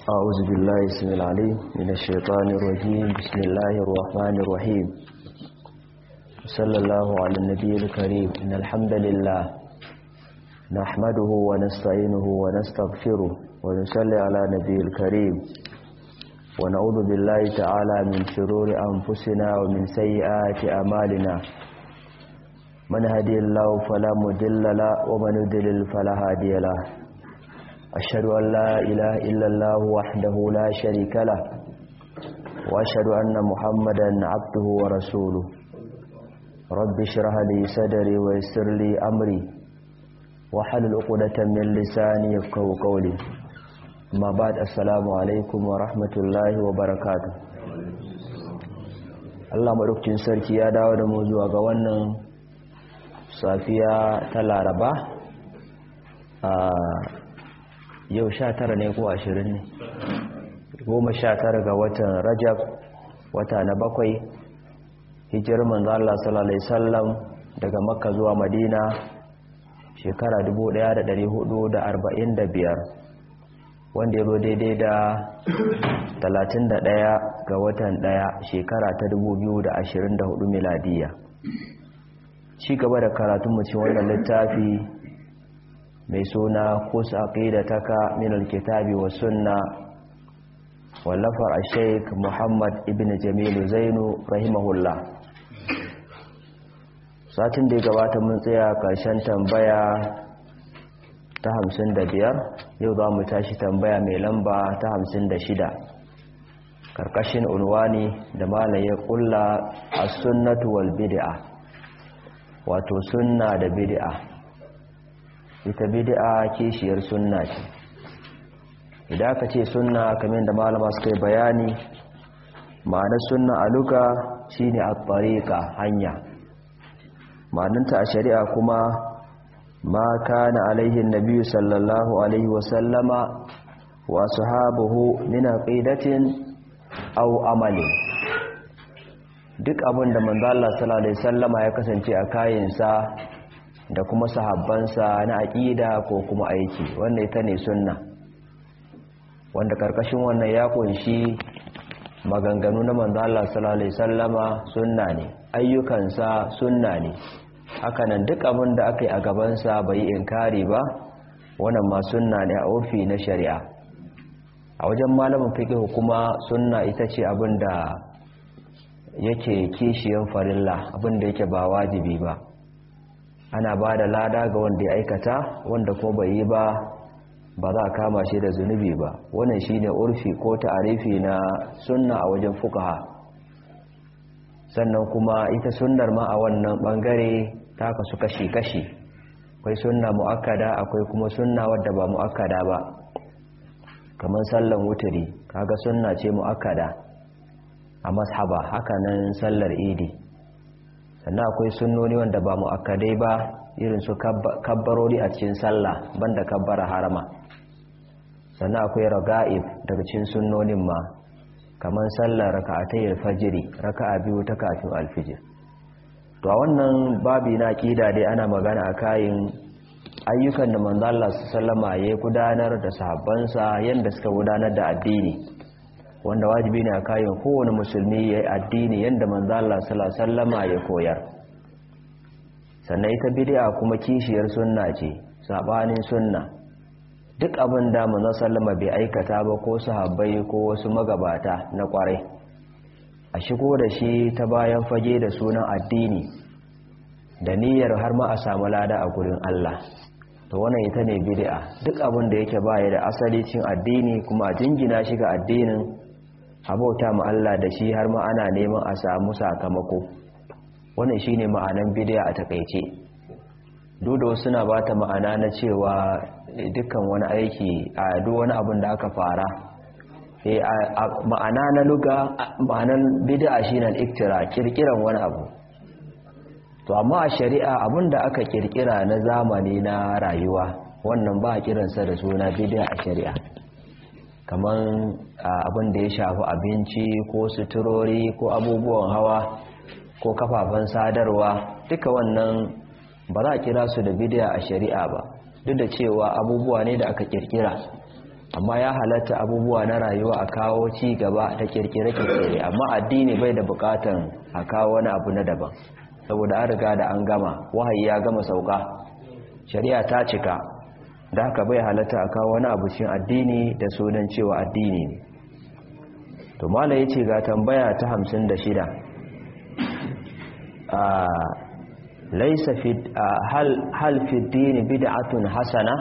أعوذ بالله اسم العليم من الشيطان الرجيم بسم الله الرحمن الرحيم صلى الله على النبي الكريم إن الحمد لله نحمده ونستعينه ونستغفره ونصلي على نبي الكريم ونعوذ بالله تعالى من شرور أنفسنا ومن سيئات أمالنا من هدي الله فلا مدل له ومن يدلل فلا هادي له أشهد أن لا إله إلا الله وحده لا شريك له وأشهد أن محمدا عبده ورسوله رب اشرح لي صدري ويسر لي أمري وحلل عقدة من لساني يفقهوا قولي ما بعد السلام عليكم ورحمة الله وبركاته Allah madaukakin sarki ya dawo da mu zuwa ga wannan safiya ta Laraba a yau sha tara ne ko ashirin ne goma sha tara ga watan rajab wata na bakwai hijirar manzo Allah sallallahu alaihi wasallam daga makka zuwa madina shekara 1445 wanda ya zo daidai da 31 ga watan 1 shekara ta 2024 miladiya ci gaba da karatun mu cikin wannan littafi mai suna kusa aqidataka min alkitabi wa sunna wallafar al-sheikh Muhammad ibn Jamil Zainu rahimahullah satin da ya gabata mun tsaya karshen tambaya ta 55 yau za mu tashi tambaya mai lamba ta 56 karkashin unwani da malaye kulla as-sunnatu wal bid'a wato sunna da bid'a ita bid'a kishiyar sunna ce idan aka ce sunna kamar da malama suka yi bayani ma'anar sunna a luka shine at-tariqa hanya ma'anarta a shari'a kuma ma kana alaihi nabi sallallahu alaihi wa sallama wa sahabuhu min aqidatin aw amalin duk abin da manzo Allah sallallahu alaihi wasallama ya kasance a kayansa da kuma sahabbansa na aƙida ko kuma aiki wanda ita ne sunna wanda karkashin wannan ya kunshi maganganu na manzo Allah sallallahu alaihi wasallama sunna ne ayyukansa sunna ne hakanan duk abin da aka yi a gabansa bai yi inkari ba wannan ma sunna ne a urfi na shari'a a wajen malamin fiqh kuma sunna ita ce abin da yake kishiyan farilla abin da yake ba wajibi ba ana ba da lada ga wanda ya aikata wanda ko bai yi ba ba za a kama shi da zunubi ba wannan shine urfi ko ta'arifi na sunna a wajen fukaha sannan kuma ita sunnar ma a wannan bangare ta kasu kashi-kashi akwai sunna mu'akkada akwai kuma sunna wadda ba mu'akkada ba kamar sallan wuturi kaga sunna ce mu'akkada a mashaba hakanan sallar idi sannan akwai sunnoni wanda ba mu'akkadai ba irin su kabbarori a cikin sallah banda kabbara harama sannan akwai raga'ib daga cikin sunnonin ma kamar sallar raka'atai alfajiri raka'a biyu ta kafin alfijir to a wannan babi na kida dai ana magana a kayan ayyukan da manzo Allah sallama ya gudanar da sahabbansa yanda suka gudanar da addini wanda wajibi ne a kayan kowane musulmi ya yi addini yadda manzo Allah sallama ya koyar sannan ita bid'a kuma kishiyar sunna ce sabanin sunna duk abin da manzo sallama bai aikata ba ko sahabbai ko wasu magabata na kwarai a shigo da shi ta bayan fage da sunan addini da niyyar har ma a samu lada a gurin Allah to wannan ita ne bid'a duk abin da yake baya da asali cin addini kuma a jingina shi ga addinin abauta ma Allah da shi har ma ana neman a samu sakamako wannan shine ma'anan bid'a a takeice dudo suna bata ma'ana na cewa dukkan wani aiki a duk wani abin da aka fara eh ma'ana na luga ma'anan bid'a shine al-iktira kirkiran wani abu to amma a shari'a abin da aka kirkira na zamani na rayuwa wannan ba kiransa da suna bid'a a shari'a kamar abin da ya shafi abinci ko suturori ko abubuwan hawa ko kafafen sadarwa duka wannan ba za a kira su da bidiya a shari'a ba duk da cewa abubuwa ne da aka kirkira amma ya halatta abubuwa na rayuwa a kawo ci gaba da kirkire-kirkire amma addini bai da bukatan a kawo wani abu na daban saboda an riga da an gama wahayi ya gama sauka shari'a ta cika da haka bai halatta a kawo wani abu cikin addini da sunan cewa addini ne to mala yace ga tambaya ta 56 a laysa fi hal hal fi din bid'atun hasana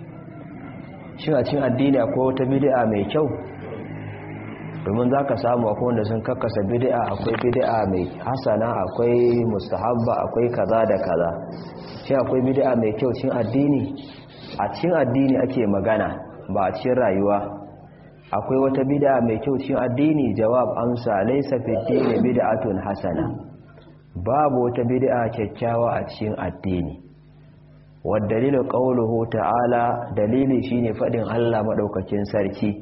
shin a cikin addini akwai wata bid'a mai kyau domin zaka samu akwai wanda sun kakkasa bid'a akwai bid'a mai hasana akwai mustahabba akwai kaza da kaza shin akwai bid'a mai kyau cikin addini a cikin addini ake magana ba a cikin rayuwa akwai wata bid'a mai kyau cikin addini jawab amsa laysa fi dini bid'atun hasana babu wata bid'a kyakkyawa a cikin addini wadalilu qawluhu ta'ala dalili shine fadin Allah madaukakin sarki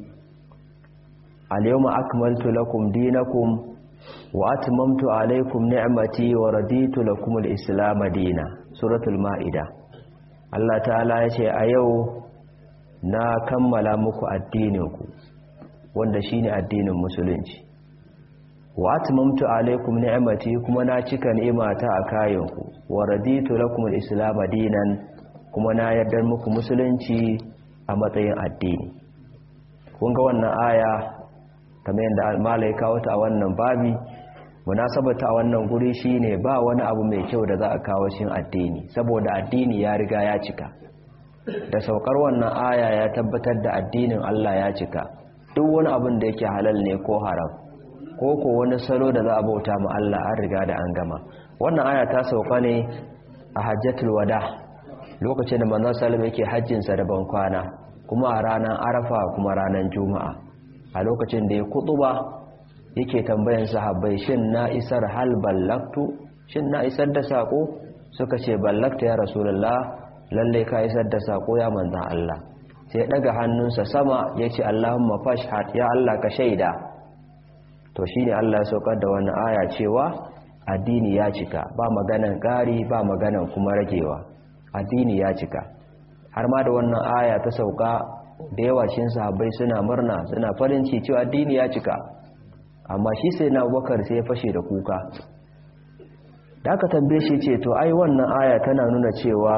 al-yawma akmaltu lakum dinakum wa atmamtu alaykum ni'mati wa raditu lakum al-islam dinan suratul ma'idah Allah ta'ala ya ce a yau na kammala muku addininku wanda shine addinin musulunci wa atmamtu alaikum ni'mati kuma na cika ni'imata a kayanku wa raditu lakum al-islam dinan kuma na yarda muku musulunci a matsayin addini kun ga wannan aya kamar yadda al-malai kawo ta a wannan babi munasabata a wannan guri shine ba wani abu mai kyau da za a kawo shin addini saboda addini ya riga ya cika da saukar wannan aya ya tabbatar da addinin Allah ya cika duk wani abin da yake halal ne ko haram ko ko wani salo da za a bauta ma Allah an riga da an gama wannan aya ta sauka ne a hajjatul wada lokacin da manzon sallallahu yake hajjin sa da ban kwana kuma a ranar arafa kuma ranar juma'a a lokacin da ya kutuba yake tambayan sahabbai shin na isar hal ballaktu shin na isar da sako suka ce ballakta ya rasulullah lalle ka isar da sako ya manzan Allah sai daga hannunsa sama yace Allahumma fashhad ya Allah ka shaida to shine Allah ya saukar da wannan aya cewa addini ya cika ba maganan ƙari ba maganan kuma ragewa addini ya cika har ma da wannan aya ta sauka da yawa cikin sahabbai suna murna suna farin ciki cewa addini ya cika amma shi sai na abubakar sai ya fashe da kuka da aka tambaye shi ce to ai wannan aya tana nuna cewa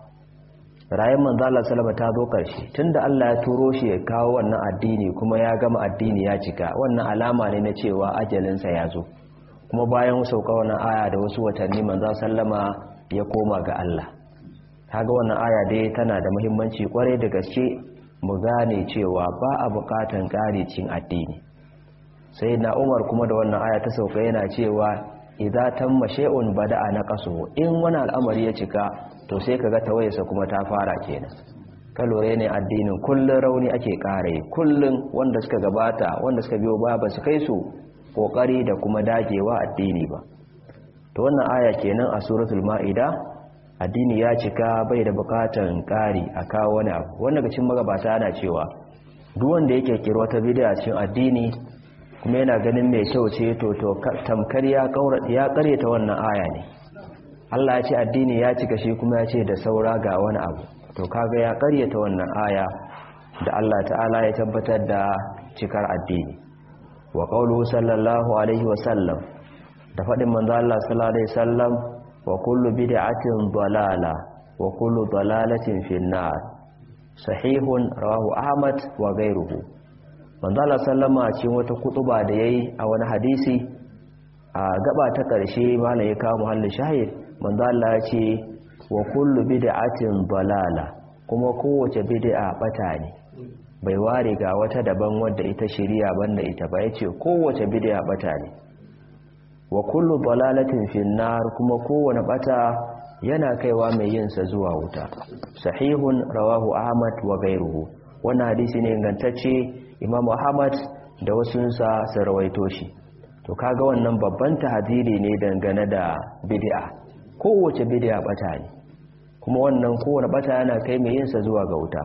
rayuwar manzala salama ta zo karshe tunda Allah ya turo shi ya kawo wannan addini kuma ya gama addini ya cika wannan alama ne na cewa ajalinsa ya zo kuma bayan sauka wannan aya da wasu watanni manzala sallama ya koma ga Allah kaga wannan aya dai tana da muhimmanci kwarai da gaske mu gane cewa ba a bukatan ƙari cin addini sai na umar kuma da wannan aya ta sauka yana cewa idza tamma shay'un bada'a naqasu in wani al'amari ya cika to sai kaga tawayarsa kuma ta fara kenan kalore ne addinin kullun rauni ake kare kullun wanda suka gabata wanda suka biyo baya ba su kai su kokari da kuma dagewa addini ba to wannan aya kenan a suratul maida addini ya cika bai da bukatan kari a kawo wani abu wanda ga cikin magabata yana cewa duk wanda yake kira wata bid'a cikin addini kuma yana ganin mai kyau ce to to tamkar ya kaura ya ta wannan aya ne Allah ya ce addini ya cika shi kuma ya ce da saura ga wani abu to kaga ya ta wannan aya da Allah ta'ala ya tabbatar da cikar addini wa qawluhu sallallahu alaihi wa sallam da fadin manzo Allah sallallahu alaihi wasallam wa kullu bid'atin dalala wa kullu dalalatin finnar sahihun rawahu ahmad wa ghayruhu manzala sallama cikin wata kutuba da yayi a wani hadisi a gaba ta karshe mana ya kawo muhallin shahid manzala ya ce wa kullu bid'atin dalala kuma kowace bid'a bata ne bai ware ga wata daban wadda ita shari'a banda ita ba yace kowace bid'a bata ne wa kullu dalalatin finnar kuma kowane bata yana kaiwa mai yin sa zuwa wuta sahihun rawahu ahmad wa ghayruhu wannan hadisi ne ingantacce imamu ahmad da wasunsa su rawaito shi to kaga wannan babban tahadiri ne dangane da bid'a kowace bid'a bata ne kuma wannan kowane bata yana kai mai yinsa zuwa ga wuta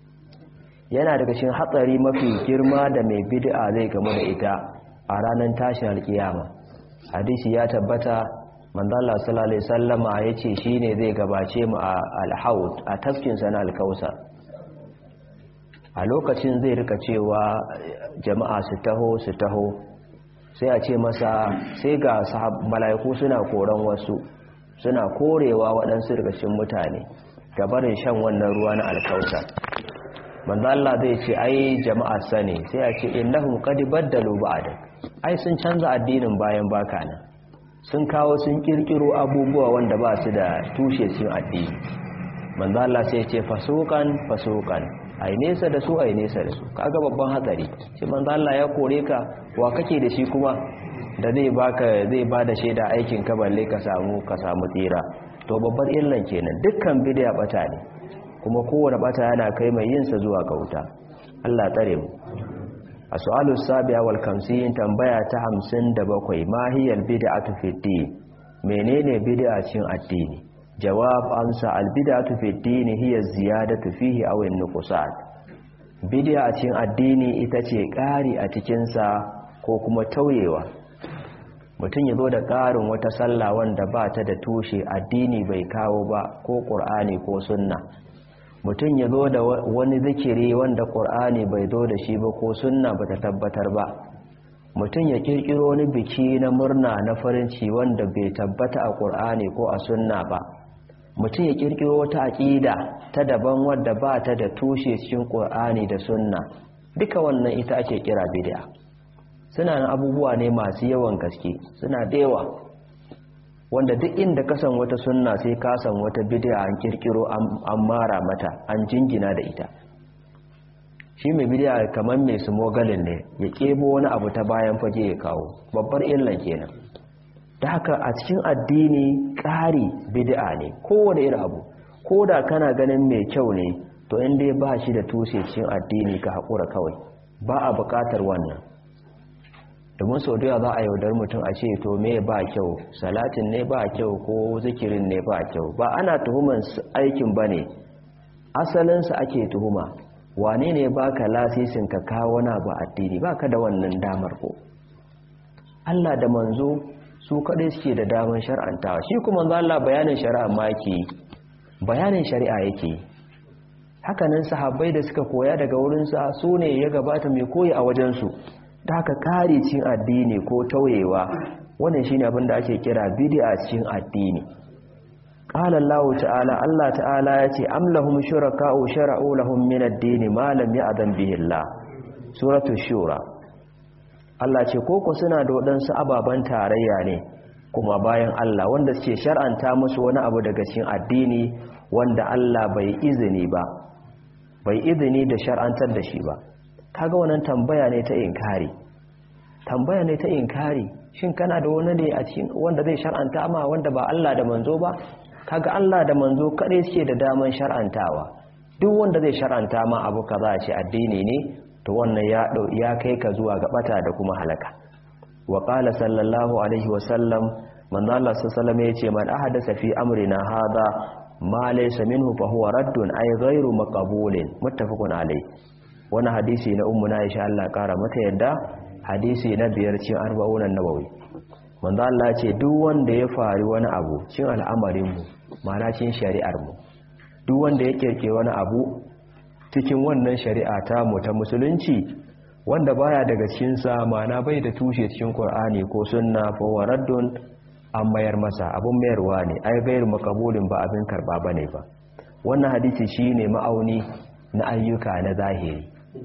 yana daga cikin hatsari mafi girma da mai bid'a zai gamu da ita a ranar tashin alkiyama hadisi ya tabbata manzala sallallahu alaihi wasallama yace shine zai gabace mu a alhaut a tafkin sana alkausar a lokacin zai rika cewa jama'a su taho su taho sai a ce masa sai ga mala'iku suna koran wasu suna korewa waɗansu rikashin mutane gabarin shan wannan ruwa na alkauta manzo Allah zai ce ai jama'a sane sai a ce innahum qad baddalu ba'da ai sun canza addinin bayan baka nan sun kawo sun kirkiro abubuwa wanda ba su da tushe cikin addini manzo Allah sai ce fasukan fasukan ai nesa da su ai nesa da su kaga babban hatsari shi manzo Allah ya kore ka wa kake da shi kuma da zai baka zai bada shaida aikin ka balle ka samu ka samu tsira to babbar illan kenan dukkan bid'a bata ne kuma kowane bata yana kai mai yin sa zuwa ga wuta Allah tsare mu a su'alu sabiya wal kamsin tambaya ta 57 ma hiyal bid'atu fi din menene bid'a cikin addini jawab amsa al bid'atu fi din hiya ziyadatu fihi aw an nuqsan bid'a cikin addini ita ce ƙari a cikin sa ko kuma tauyewa mutum ya zo da ƙarin wata sallah wanda ba ta da tushe addini bai kawo ba ko ƙur'ani ko sunna mutum ya zo da wani zikiri wanda ƙur'ani bai zo da shi ba ko sunna ba ta tabbatar ba mutum ya ƙirƙiro wani biki na murna na farinci wanda bai tabbata a ƙur'ani ko a sunna ba mutum ya ƙirƙiro wata aƙida ta daban wadda ba ta da tushe cikin ƙur'ani da sunna duka wannan ita ake kira bid'a suna nan abubuwa ne masu yawan gaske suna da yawa wanda duk inda kasan wata sunna sai kasan wata bid'a an kirkiro an mara mata an jingina da ita shi mai bid'a kamar mai smogalin ne ya kebo wani abu ta bayan fage ya kawo babbar illan kenan da haka a cikin addini ƙari bid'a ne kowane irin abu ko da kana ganin mai kyau ne to in dai ba shi da tushe cikin addini ka haƙura kawai ba a buƙatar wannan domin sau da za a yaudar mutum a ce to me ba kyau salatin ne ba kyau ko zikirin ne ba kyau ba ana tuhuman aikin ba ne asalinsa ake tuhuma wane ne ba ka lasisin ka kawo na ba addini ba ka da wannan damar ko Allah da manzo su kaɗai suke da damar shar'antawa shi kuma za Allah bayanin shari'a ma yake bayanin shari'a yake hakanan sahabbai da suka koya daga wurinsa su ne ya gabata mai koyi a wajensu da haka kare cin addini ko tauyewa wannan shine abin da ake kira bid'a cikin addini qala Allah ta'ala Allah ta'ala yace am lahum shuraka'u shara'u lahum min ad-din ma lam ya'zan bihi Allah suratu shura Allah ce koko suna da wadansu ababan tarayya ne kuma bayan Allah wanda suke shar'anta musu wani abu daga cikin addini wanda Allah bai izini ba bai izini da shar'antar da shi ba kaga wannan tambaya ne ta inkari tambaya ne ta inkari shin kana da wani ne a cikin wanda zai shar'anta ma wanda ba Allah da manzo ba kaga Allah da manzo kadai suke da daman shar'antawa duk wanda zai shar'anta ma abu kaza ce addini ne to wannan ya ya kai ka zuwa ga bata da kuma halaka wa qala sallallahu alaihi wa sallam manzo Allah sallallahu alaihi yace man ahadasa fi amrina hadha ma laysa minhu fa huwa raddun ay ghayru maqbulin muttafaqun alayhi wani hadisi na ummu na insha Allah kara mata yadda hadisi na biyar cin arba'unan nabawi manzo Allah ce duk wanda ya fari wani abu cin al'amarin mu mana cin shari'ar mu duk wanda ya kirke wani abu cikin wannan shari'a ta mu ta musulunci wanda baya daga cikin sa mana bai da tushe cikin Qur'ani ko sunna fa waraddun an mayar masa abun mayarwa ne ai gairu makabulin ba abin karba bane ba wannan hadisi shine ma'auni na ayyuka na zahiri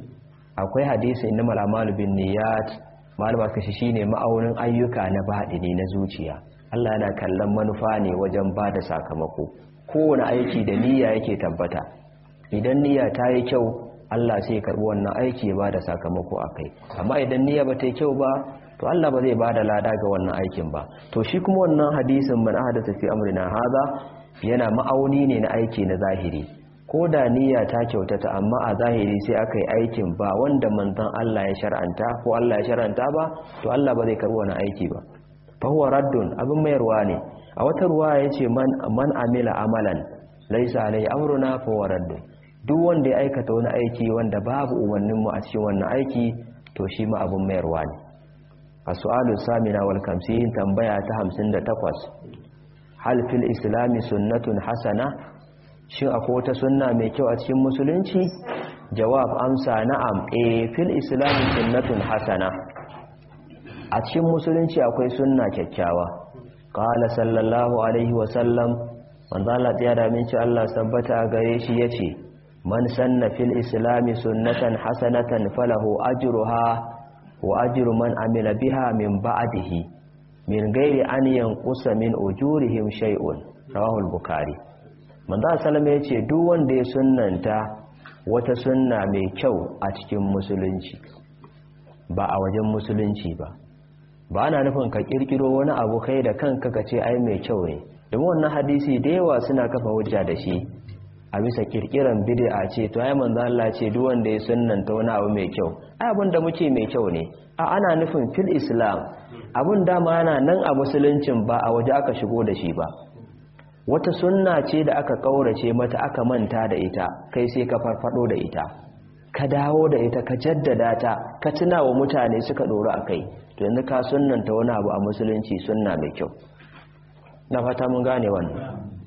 akwai hadisi inna malamalu bin niyat malama kashi shine ma'aunin ayyuka na baɗini na zuciya Allah yana kallon manufa ne wajen ba da sakamako kowane aiki da niyya yake tabbata idan niyya ta yi kyau Allah sai ya karɓi wannan aiki ya ba da sakamako a kai amma idan niyya ba ta yi kyau ba to Allah ba zai ba da lada ga wannan aikin ba to shi kuma wannan hadisin man ahdatha fi amrina hadha yana ma'auni ne na aiki na zahiri ko da niyya ta kyautata amma a zahiri sai aka yi aikin ba wanda manzon Allah ya shar'anta ko Allah ya shar'anta ba to Allah ba zai karbi wani aiki ba fa huwa raddun abin mayarwa ne a wata ruwa yace man man amila amalan laysa alai amruna fa huwa raddun duk wanda ya aikata wani aiki wanda babu umarnin mu a cikin wannan aiki to shi ma abin mayarwa ne a su'alu samina wal kamsin tambaya ta 58 hal fil islami sunnatun hasana shin akwai wata sunna mai kyau a cikin musulunci jawab amsa na'am e fil islam sunnatun hasana a cikin musulunci akwai sunna kyakkyawa qala sallallahu alaihi wa sallam manzo Allah ya da min ci Allah sabbata gare shi yace man sanna fil islam sunnatan hasanatan falahu ajruha wa ajru man amila biha min ba'dihi min ghairi an yanqusa min ujurihim shay'un rawahu al-bukhari manzo sallallahu ya ce duk wanda ya sunnanta wata sunna mai kyau a cikin musulunci ba a wajen musulunci ba ba ana nufin ka kirkiro wani abu kai da kanka ka ce ai mai kyau ne domin wannan hadisi da yawa suna kafa hujja da shi a bisa kirkiran bid'a ce to ai manzo Allah ce duk wanda ya sunnanta wani abu mai kyau ai abin da muke mai kyau ne a ana nufin fil islam abun dama yana nan a musuluncin ba a waje aka shigo da shi ba wata sunna ce da aka kaurace mata aka manta da ita kai sai ka farfado da ita ka dawo da ita ka jaddada ta ka tuna wa mutane suka doro akai to yanzu ka sunnanta wani abu a musulunci sunna mai kyau na fata mun gane wannan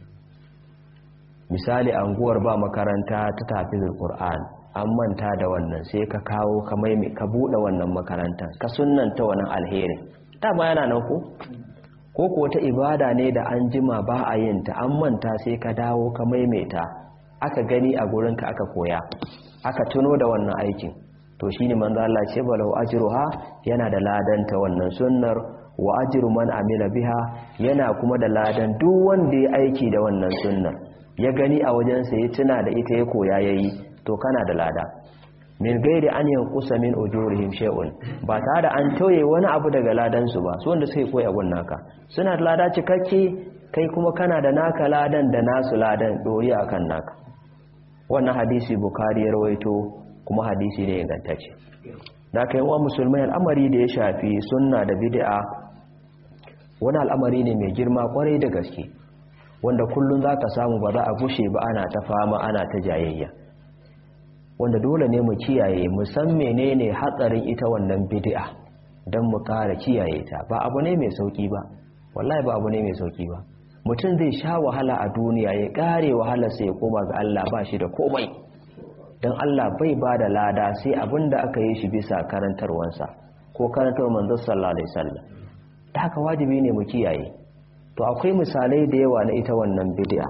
misali anguwar ba makaranta ta tafizul qur'an an manta da wannan sai ka kawo ka maimai ka bude wannan makarantar ka sunnanta wannan alheri dama yana nan ko ko ko ta ibada ne da an jima ba a yin ta an manta sai ka dawo ka maimaita aka gani a gurinka aka koya aka tuno da wannan aikin to shine manzo Allah ce balau ajruha yana da ladan ta wannan sunnar wa ajru man amila biha yana kuma da ladan duk wanda ya aiki da wannan sunnar ya gani a wajen sa ya tuna da ita ya koya yayi to kana da lada min gairi an yankusa min ujurihim shay'un ba tare da an tauye wani abu daga ladan su ba su wanda suke koya gun naka suna da lada cikakke kai kuma kana da naka ladan da nasu ladan dori akan naka wannan hadisi bukari ya rawaito kuma hadisi ne ingantacce da kai wa musulmai al'amari da ya shafi sunna da bid'a wani al'amari ne mai girma kwarai da gaske wanda kullun zaka samu ba za a gushe ba ana ta fama ana ta jayayya wanda dole ne mu kiyaye mu san menene hatsarin ita wannan bid'a don mu ƙara kiyaye ta ba abu ne mai sauki ba wallahi ba abu ne mai sauki ba mutum zai sha wahala a duniya ya ƙare wahala sai ya koma ga Allah ba shi da komai don Allah bai ba da lada sai abin da aka yi shi bisa karantarwansa ko karantar manzon sallallahu alaihi wasallam da haka wajibi ne mu kiyaye to akwai misalai da yawa na ita wannan bid'a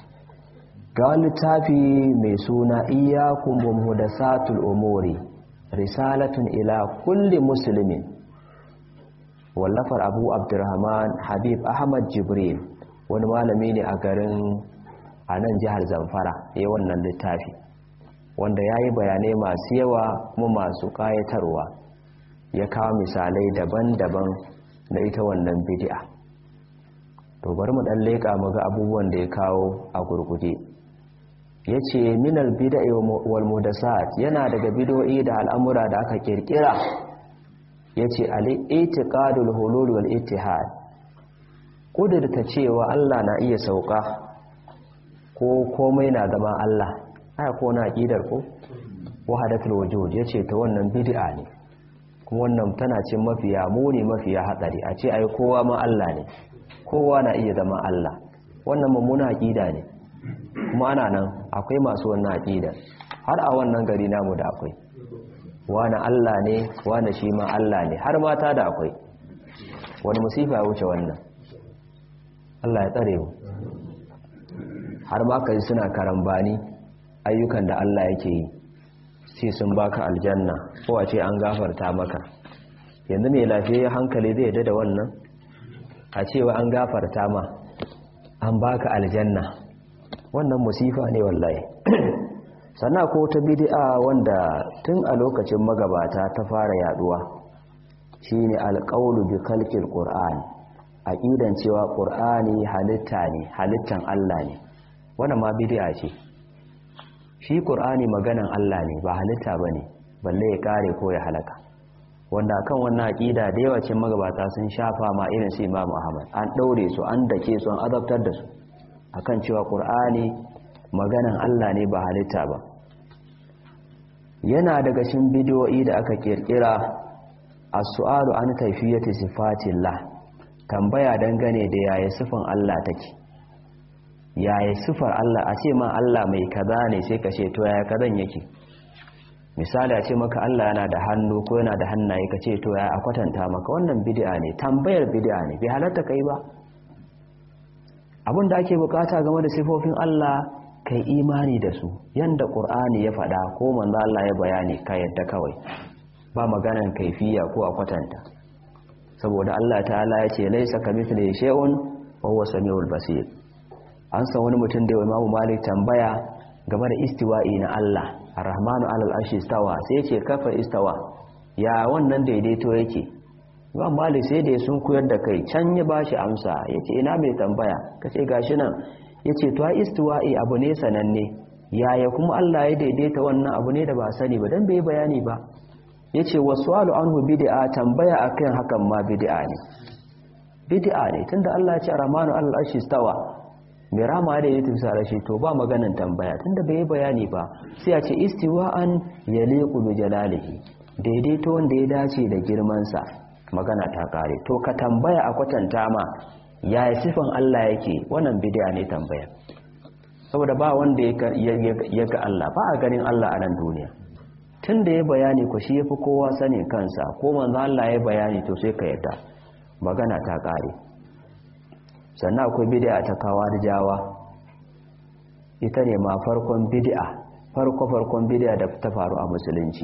ga littafi mai suna iyakun muhdasatul umuri risalatun ila kulli muslimin wallafar abu abdurrahman habib ahmad jibril wani malami ne a garin a nan jihar zamfara ya wannan littafi wanda ya yi bayanai masu yawa kuma masu kayatarwa ya kawo misalai daban-daban na ita wannan bidi'a to bari mu dan leƙa mu ga abubuwan da ya kawo a gurguje ya ce minal bida'i wal mudasat yana daga bidoyi da al'amura da aka kirkira ya ce al'itiƙadul hulul wal ittihad ƙudurta cewa Allah na iya sauka ko komai na zama Allah aya ko na aƙidar ko wahadatul wujud ya ce ta wannan bid'a ne kuma wannan tana cin mafiya muni mafiya hatsari a ce ai kowa ma Allah ne kowa na iya zama Allah wannan mummuna aƙida ne kuma ana nan akwai masu wannan aƙida har a wannan gari namu da akwai wani Allah ne wani shi ma Allah ne har mata da akwai wani musifa ya wuce wannan Allah ya tsare mu har ma kai suna karambani ayyukan da Allah yake yi sai sun baka aljanna ko a ce an gafarta maka yanzu mai lafiyayyen hankali zai yadda da wannan a cewa an gafarta ma an baka aljanna wannan musifa ne wallahi sannan ko ta bid'a wanda tun a lokacin magabata ta fara yaduwa shine alqaulu bi khalqil qur'an aqidan cewa qur'ani halitta ne halittan Allah ne wannan ma bid'a ce shi qur'ani maganan Allah ne ba halitta bane balle ya kare ko ya halaka wanda kan wannan aqida da yawa cikin magabata sun shafa ma irin su Imam Ahmad an daure su an dake su an azabtar da su akan cewa qur'ani maganan Allah ne ba halitta ba yana daga cikin bidiyoyi da aka kirkira as-su'alu an kayfiyati sifatillah tambaya dangane da yaya sifan Allah take yaya sifar Allah a ce ma Allah mai kaza ne sai ka ce to yaya kazan yake misali a ce maka Allah yana da hannu ko yana da hannaye ka ce to ya a kwatanta maka wannan bid'a ne tambayar bid'a ne bai halatta kai ba abin da ake bukata game da sifofin Allah kai imani da su yanda Qur'ani ya faɗa ko manzo Allah ya bayani ka yadda kawai ba maganan kaifiya ko a kwatanta saboda Allah ta'ala ya ce laisa kamithlihi shay'un wa huwa samiul basir an san wani mutum da Imam Malik tambaya game da istiwa'i na Allah Ar-Rahmanu 'alal arshi istawa sai ce kafa istawa ya wannan daidaito yake Imam Malik sai da sun koyar da kai can ya bashi amsa yace ina mai tambaya kace gashi nan yace to istiwa'i abu ne sananne yaya kuma Allah ya daidaita wannan abu ne da ba sani ba dan bai bayani ba yace waswalu anhu bid'a tambaya akan hakan ma bid'a ne bid'a ne tunda Allah ya ce Ar-Rahmanu 'alal arshi istawa mai rama da ya tusa rashi to ba maganan tambaya tunda bai bayani ba sai a ce istiwa'an yaliqu bi jalalihi daidaito wanda ya dace da girman sa magana ta kare to ka tambaya a kwatanta ma ya sifan Allah yake wannan bid'a ne tambaya saboda ba wanda ya ga Allah ba a ganin Allah a nan duniya tunda ya bayani ko shi yafi kowa sanin kansa ko manzo Allah ya bayani to sai ka yadda magana ta kare sannan akwai bid'a ta jawa ita ne ma farkon bid'a farko-farkon bid'a da ta faru a musulunci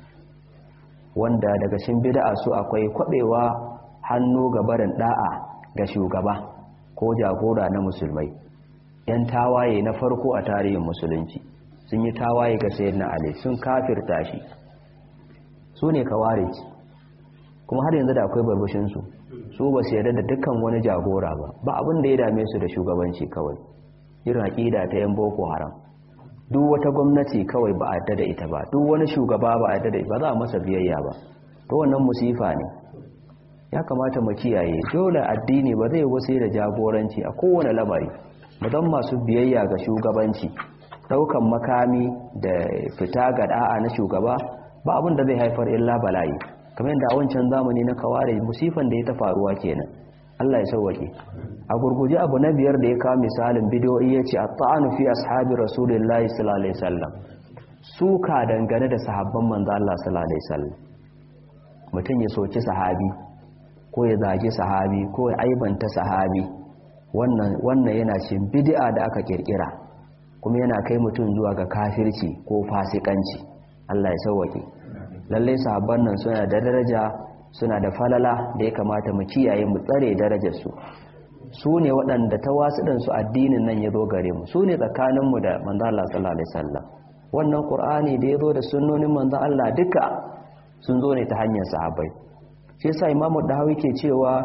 wanda daga cikin bid'a su akwai kwabewa hannu ga barin da'a ga shugaba ko jagora na musulmai yan tawaye na farko a tarihin musulunci sun yi tawaye ga sayyidina ali sun kafirta shi su ne kawarij kuma har yanzu da akwai barbushinsu su ba su yarda da dukkan wani jagora ba ba abin da ya dame su da shugabanci kawai irin aƙida ta yan boko haram duk wata gwamnati kawai ba a da ita ba duk wani shugaba ba a da ba za a masa biyayya ba to wannan musifa ne ya kamata mu kiyaye dole addini ba zai wasu da jagoranci a kowane lamari mudan masu biyayya ga shugabanci daukan makami da fita ga da'a na shugaba ba abin da zai haifar illa bala'i kamar yadda a wancan zamani na kaware musifan da ya ta faruwa kenan Allah ya sauwake a gurguje abu na biyar da ya kawo misalin bidiyoyi ya ce a ta'anu fi ashabi rasulullahi sallallahu alaihi wasallam suka dangane da sahabban manzo Allah sallallahu alaihi wasallam mutum ya soki sahabi ko ya zagi sahabi ko ya aibanta sahabi wannan wannan yana cin bid'a da aka kirkira kuma yana kai mutum zuwa ga kafirci ko fasikanci Allah ya sauwake lalle sahabban nan suna da daraja suna da falala da ya kamata mu kiyaye mu tsare darajarsu su ne waɗanda ta wasu addinin nan ya zo gare mu su ne tsakaninmu da manzan Allah sallallahu Alaihi wasallam wannan ƙur'ani da ya zo da sunnonin manzan Allah duka sun zo ne ta hanyar sahabbai shi yasa imamu dahawi ke cewa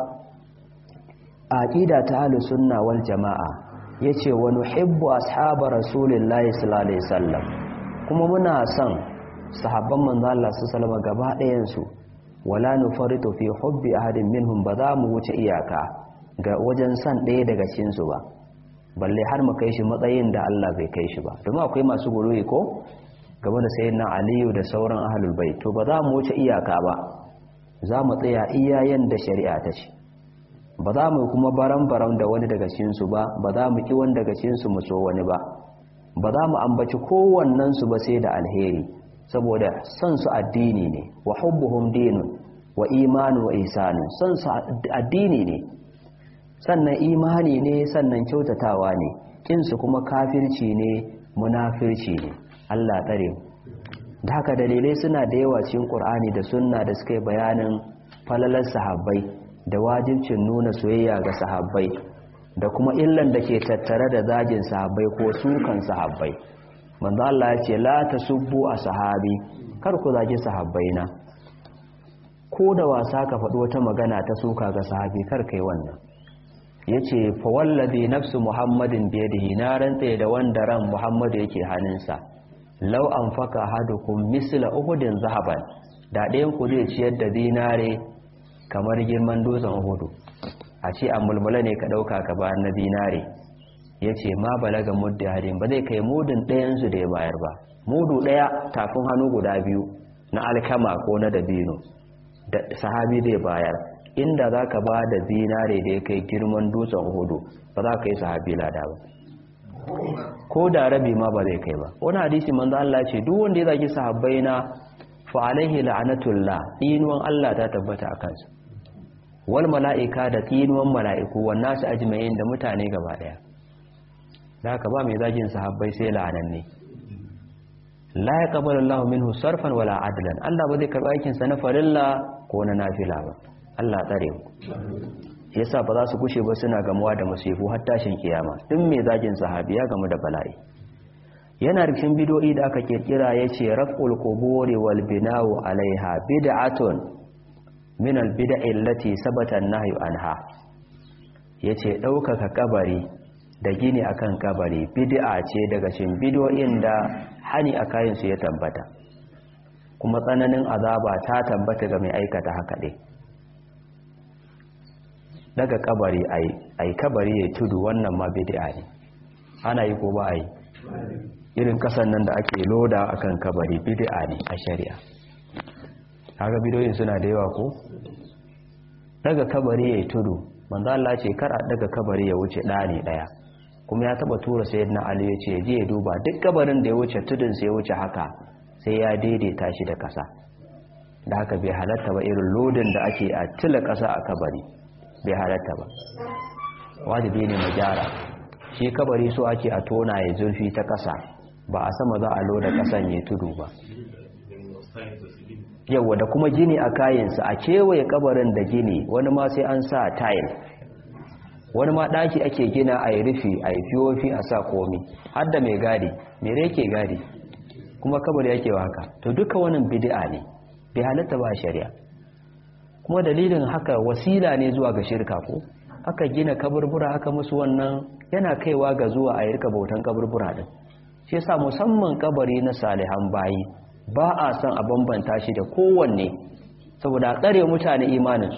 aqida ta ahlus sunna wal jama'a yace wa nuhibbu ashaba rasulillahi sallallahu alaihi wasallam kuma muna son sahabban manzan Allah sallallahu alaihi wasallam gaba ɗayan su wala nufaritu fi hubbi ahadin minhum ba za mu wuce iyaka ga wajen san ɗaya daga cikinsu ba balle har mu kai shi matsayin da Allah bai kai shi ba domin akwai masu guruyi ko game da sayyidina Aliyu da sauran ahlul bait to ba za mu wuce iyaka ba za mu tsaya iyayen da shari'a ta ce ba za mu kuma baran-baran da wani daga cikinsu ba ba za mu ki wani daga cikinsu mu so wani ba ba za mu ambaci kowannensu ba sai da alheri saboda son su addini ne wa hubbuhum dinun wa imanu wa ihsanu son su addini ne sannan imani ne sannan kyautatawa ne kinsu kuma kafirci ne munafirci ne Allah tsare mu da haka dalilai suna da yawa cikin Qur'ani da sunna da suka yi bayanin falalar sahabbai da wajibcin nuna soyayya ga sahabbai da kuma illan da ke tattare da zagin sahabbai ko sukan sahabbai manzo Allah ya ce la tasubbu ashabi kar ku zagi sahabbaina ko da wasa ka faɗi wata magana ta suka ga sahabi kar kai wannan yace fa wallazi nafsu muhammadin biyadihi na rantse da wanda ran muhammadu yake hannunsa law anfaka hadukum misla uhudin zahaban da ɗayan ku zai ciyar da dinare kamar girman dutsen uhudu a ce a mulmula ne ka ɗauka ka ba na dinare ya ce ma balaga mudda hadin ba zai kai mudun ɗayansu da ya bayar ba mudu ɗaya tafin hannu guda biyu na alkama ko na dabino da sahabi zai bayar inda za ka ba da zinare da ya kai girman dutsen hudu ba za ka yi sahabi lada ba ko da rabi ma ba zai kai ba wani hadisi manzo Allah ce duk wanda ya zagi sahabbai na fa alaihi la'natullah inuwan Allah ta tabbata a kansa wal mala'ika da tsinuwan mala'iku wan nasu ajma'in da mutane gaba daya da haka ba mai zagin sahabbai sai la'ananne la yaqbalu Allahu minhu sarfan wala adlan Allah ba zai karba aikin sa na farilla ko na nafila ba Allah tsare mu yasa ba za su kushe ba suna gamuwa da musifu har tashin kiyama duk mai zagin sahabi ya gamu da bala'i yana rikin bidoyi da aka kirkira yace raf'ul quburi wal bina'u alaiha bid'atun min al bid'i allati sabata an-nahyu anha yace daukaka kabari da gini akan kabari bid'a ce daga cikin bidoyin da hani a kayan su ya tabbata kuma tsananin azaba ta tabbata ga mai aikata haka dai daga kabari ai kabari ya tudu wannan ma bid'a ne ana yi ko ba ai irin kasan nan da ake loda akan kabari bid'a ne a shari'a kaga bidoyin suna da yawa ko daga kabari ya tudu manzo Allah ce kar a daga kabari ya wuce ɗani ɗaya kuma ya taba tura sayyidina Ali ya ce je ya duba duk kabarin da ya wuce tudun sai ya wuce haka sai ya daidaita shi da kasa da haka bai halatta ba irin lodin da ake a tila kasa a kabari bai halatta ba wajibi ne mu gyara shi kabari so ake a tona ya zurfi ta kasa ba a sama za a loda kasan ya tudu ba yawa da kuma gini a kayansa a kewaye kabarin da gini wani ma sai an sa tile wani ma ɗaki ake gina a yi rufi a yi fiyofi a sa komi har da mai gadi mere yake gadi kuma kabari yake haka to duka wannan bid'a ne bai halatta ba shari'a kuma dalilin haka wasila ne zuwa ga shirka ko aka gina kaburbura aka musu wannan yana kaiwa ga zuwa a rika bautan kaburbura din shi yasa musamman kabari na salihan bayi ba a son a bambanta shi da kowanne saboda a tsare mutane imaninsu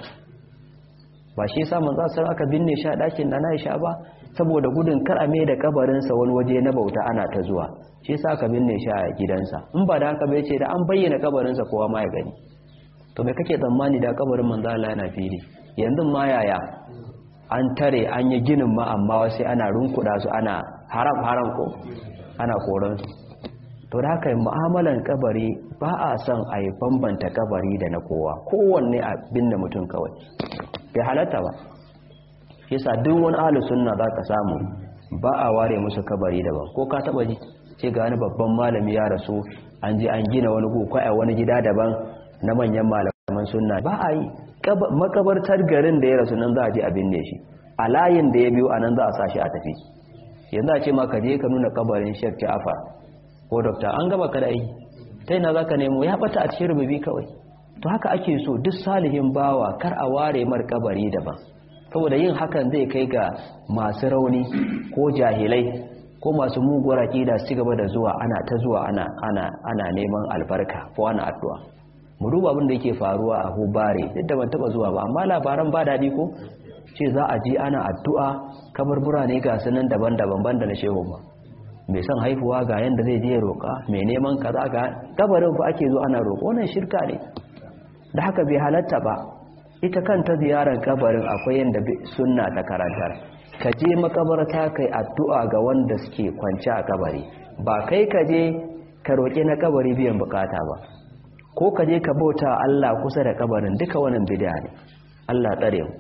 ba shi yasa manzo sai aka binne shi a dakin da Aisha ba saboda gudun kar a mai da kabarin sa wani waje na bauta ana ta zuwa shi yasa aka binne shi a gidansa in ba da haka bai ce da an bayyana kabarin sa kowa ma ya gani to me kake tsammani da kabarin manzo Allah yana fili yanzu ma yaya an tare an yi ginin ma amma sai ana runkuda su ana haram haram ko ana koran su to da haka mu'amalan kabari ba a son a yi bambanta kabari da na kowa kowanne a binne mutum kawai bai halatta ba yasa duk wani ahli sunna za ka samu ba a ware musu kabari daban ko ka taba ji ce ga wani babban malami ya rasu an ji an gina wani gugu a wani gida daban na manyan malaman sunna ba a yi makabartar garin da ya rasu nan za a je a binne shi a layin da ya biyo a nan za a sa shi a tafi yanzu a ce ma ka je ka nuna kabarin shek ja'afar ko dokta an gaba ka da aiki ta yana za ka nemo ya bata a cikin rububi kawai to haka ake so duk salihin bawa kar a ware mar kabari daban saboda yin hakan zai kai ga masu rauni ko jahilai ko masu muguwar aqida su gaba da zuwa ana ta zuwa ana ana ana neman albarka ko ana addu'a mu duba abin da yake faruwa a Hubare duk da ban taba zuwa ba amma labaran ba dadi ko ce za a ji ana addu'a kaburbura ne ga sunan daban-daban banda na shehu ba mai son haifuwa ga yanda zai je roƙa mai neman kaza ga kabarin fa ake zo ana roƙo wannan shirka ne da haka bai halatta ba ita kanta ziyarar kabarin akwai yadda sunna ta karantar ka je makabarta kai addu'a ga wanda suke kwanci a kabari ba kai ka je ka roƙi na kabari biyan bukata ba ko ka je ka bauta Allah kusa da kabarin duka wannan bid'a ne Allah tsare mu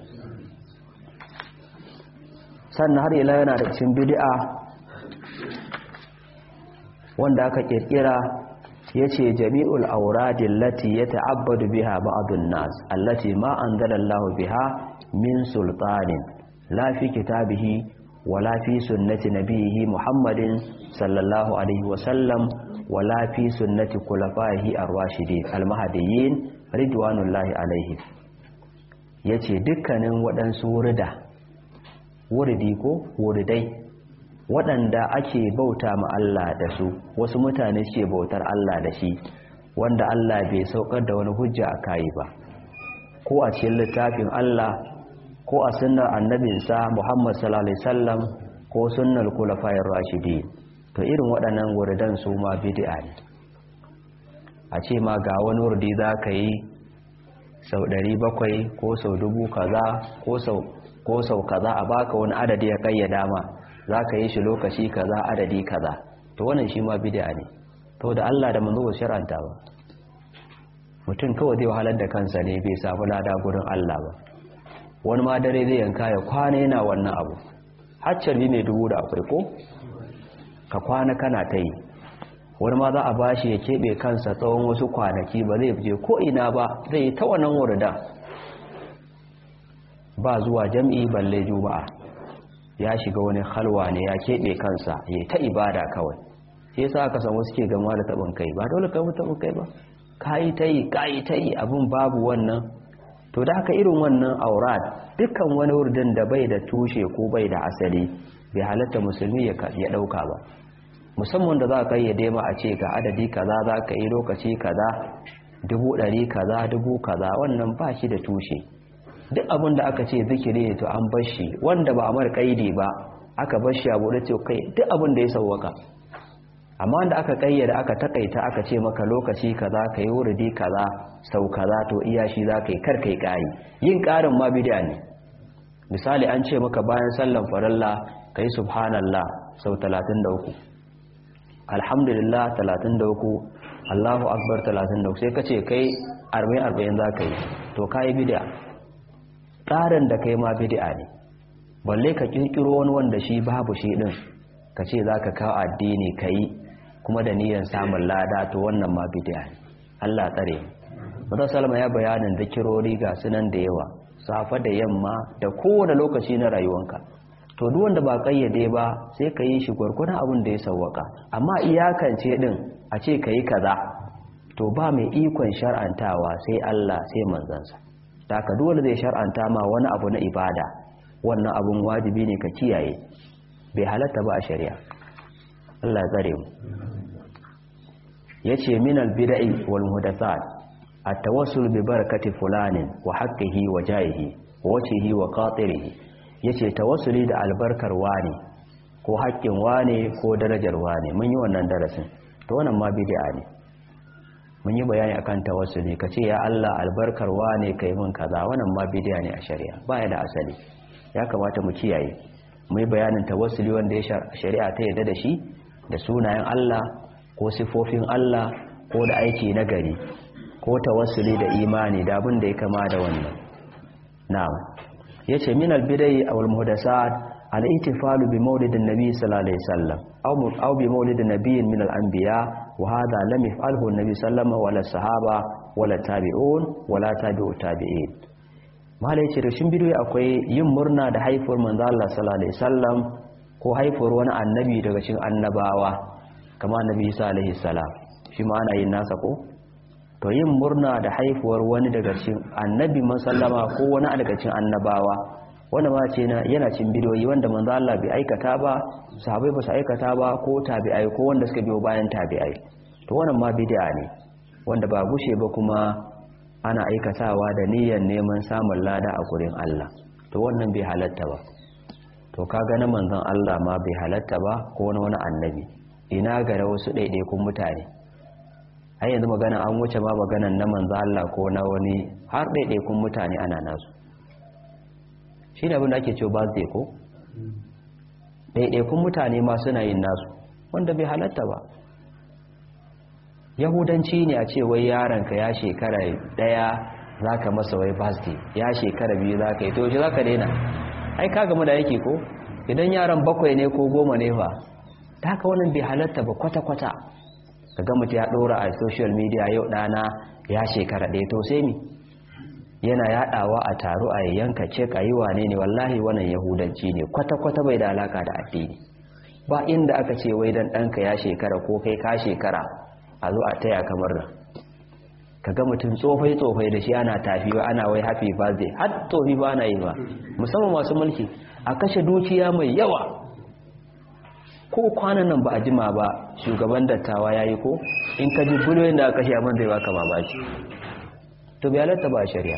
sannan har ila yana da cikin bid'a wanda aka kirkira ya ce jami'ul auradin lati ya ta'abbadu biha ba'adun nas allati ma an zalallahu biha min sultanin lafi kitabihi wala fi sunnati nabihi muhammadin sallallahu alaihi wasallam wala fi sunnati kulafahi ar-rashidin al-mahdiyyin ridwanullahi alaihi yace dukkanin waɗansu wurida wuridi ko wuridai waɗanda ake bauta ma Allah da su wasu mutane ke bautar Allah da shi wanda Allah bai saukar da wani hujja a kayi ba ko a cikin littafin Allah ko a sunnar annabinsa Muhammad sallallahu alaihi wasallam ko sunnar kulafayar rashidi to irin waɗannan wuridan su ma bid'a ne a ce ma ga wani wurdi za ka yi sau ɗari bakwai ko sau dubu kaza ko sau kaza a baka wani adadi ya kayyada ma za ka yi shi lokaci kaza adadi kaza to wannan shi ma bid'a ne to da Allah da manzo ba shar'anta ba mutum kawai zai wahalar da kansa ne bai samu lada gurin Allah ba wani ma dare zai yanka ya kwana yana wannan abu haccar ne dubu da akwai ko ka kwana kana ta yi wani ma za a bashi ya keɓe kansa tsawon wasu kwanaki ba zai je ko ina ba zai ta wannan wurda ba zuwa jam'i balle juma'a ya shiga wani halwa ne ya keɓe kansa ya ta ibada kawai sai sa aka samu suke gama da taɓin kai ba dole ka taɓin kai ba kayi ta yi kayi ta yi abin babu wannan to da haka irin wannan aurat dukkan wani wurdin da bai da tushe ko bai da asali bai halatta musulmi ya ɗauka ba musamman da za ka yi dema a ce ga adadi kaza za ka yi lokaci kaza dubu ɗari kaza dubu kaza wannan ba shi da tushe duk abin da aka ce zikiri ne to an bar shi wanda ba a mar kaidi ba aka bar shi a bude ce kai duk abin da ya sauwaka amma wanda aka kayyada aka takaita aka ce maka lokaci kaza ka yi wuridi kaza sau kaza to iya shi za ka yi kar kai kari yin karin ma bid'a ne misali an ce maka bayan sallan faralla ka yi subhanallah sau 33 alhamdulillah 33 allahu akbar 33 sai ka ce kai 40-40 za ka yi to ka yi bid'a ƙarin da kai ma bid'a ne balle ka ƙirƙiro wani wanda shi babu shi ɗin ka ce za ka kawo addini ka yi kuma da niyyar samun lada to wannan ma bid'a ne Allah tsare Musa Salma ya bayanin zikirori ga sunan da yawa safa da yamma da kowane lokaci na rayuwanka to duk wanda ba kayyade ba sai ka yi shi gwargwadon abin da ya sawwaka amma iyakance din a ce ka yi kaza to ba mai ikon shar'antawa sai Allah sai manzansa da ka dole zai shar'anta ma wani abu na ibada wannan abun wajibi ne ka kiyaye bai halatta ba a shari'a Allah tsare mu yace min al-bid'i wal muhdathat at-tawassul bi barakati fulanin wa haqqihi wa jahihi wa wajhihi wa qatirihi yace tawassuli da albarkar wani ko haƙƙin wane ko darajar wane mun yi wannan darasin to wannan ma bid'a ne mun yi bayani akan tawassuli kace ya Allah albarkar wane kai mun kaza wannan ma bid'a ne a shari'a baya da asali ya kamata mu kiyaye mu yi bayanin tawassuli wanda ya shari'a ta yarda da shi da sunayen Allah ko sifofin Allah ko da aiki na gari ko tawassuli da imani da abin da ya kama da wannan na'am yace min al-bidai aw al-muhdathat al-ihtifalu bi mawlidin nabi sallallahu alaihi wasallam aw aw bi mawlidin nabiyyin min al-anbiya wa hadha lam yaf'alhu an-nabi sallama wala sahaba wala tabi'un wala tabi'u tabi'in malai ce rashin bidiyo akwai yin murna da haifuwar manzo Allah sallallahu alaihi wasallam ko haifuwar wani annabi daga cikin annabawa kama annabi Isa alaihi salam shi ma ana yin nasa ko to yin murna da haifuwar wani daga cikin annabi sallama ko wani daga cikin annabawa wanda ma ce yana cin bidiyoyi wanda manzo Allah bai aikata ba sahabbai ba su aikata ba ko tabi'ai ko wanda suka biyo bayan tabi'ai to wannan ma bid'a ne wanda ba gushe ba kuma ana aikatawa da niyyar neman samun lada a gurin Allah to wannan bai halatta ba to kaga na manzon Allah ma bai halatta ba ko na wani annabi ina ga wasu ɗaiɗaikun mutane har yanzu magana an wuce ma maganan na manzon Allah ko na wani har ɗaiɗaikun mutane ana nasu shi ne abin da ake cewa birthday ko ɗaiɗaikun mutane ma suna yin nasu wanda bai halatta ba yahudanci ne a ce wai yaronka ya shekara daya za ka masa wai birthday ya shekara biyu za ka yi to shi za ka daina ai ka gama da yake ko idan yaran bakwai ne ko goma ne fa ta haka wannan bai halatta ba kwata-kwata ka ga mutu ya ɗora a social media yau ɗana ya shekara ɗaya to sai mi yana yaɗawa a taro a yanka cek a yi wane ne wallahi wannan yahudanci ne kwata-kwata bai da alaka da addini ba inda aka ce wai dan ɗanka ya shekara ko kai ka shekara a zo a taya kamar nan ka ga mutum tsofai-tsofai da shi ana tafi ba ana wai happy birthday har tofi ba na yi ba musamman masu mulki a kashe dukiya mai yawa ko kwanan nan ba a jima ba shugaban dattawa ya yi ko in ka ji biliyoyin da aka kashe abin zai baka mamaki to bai halatta ba shari'a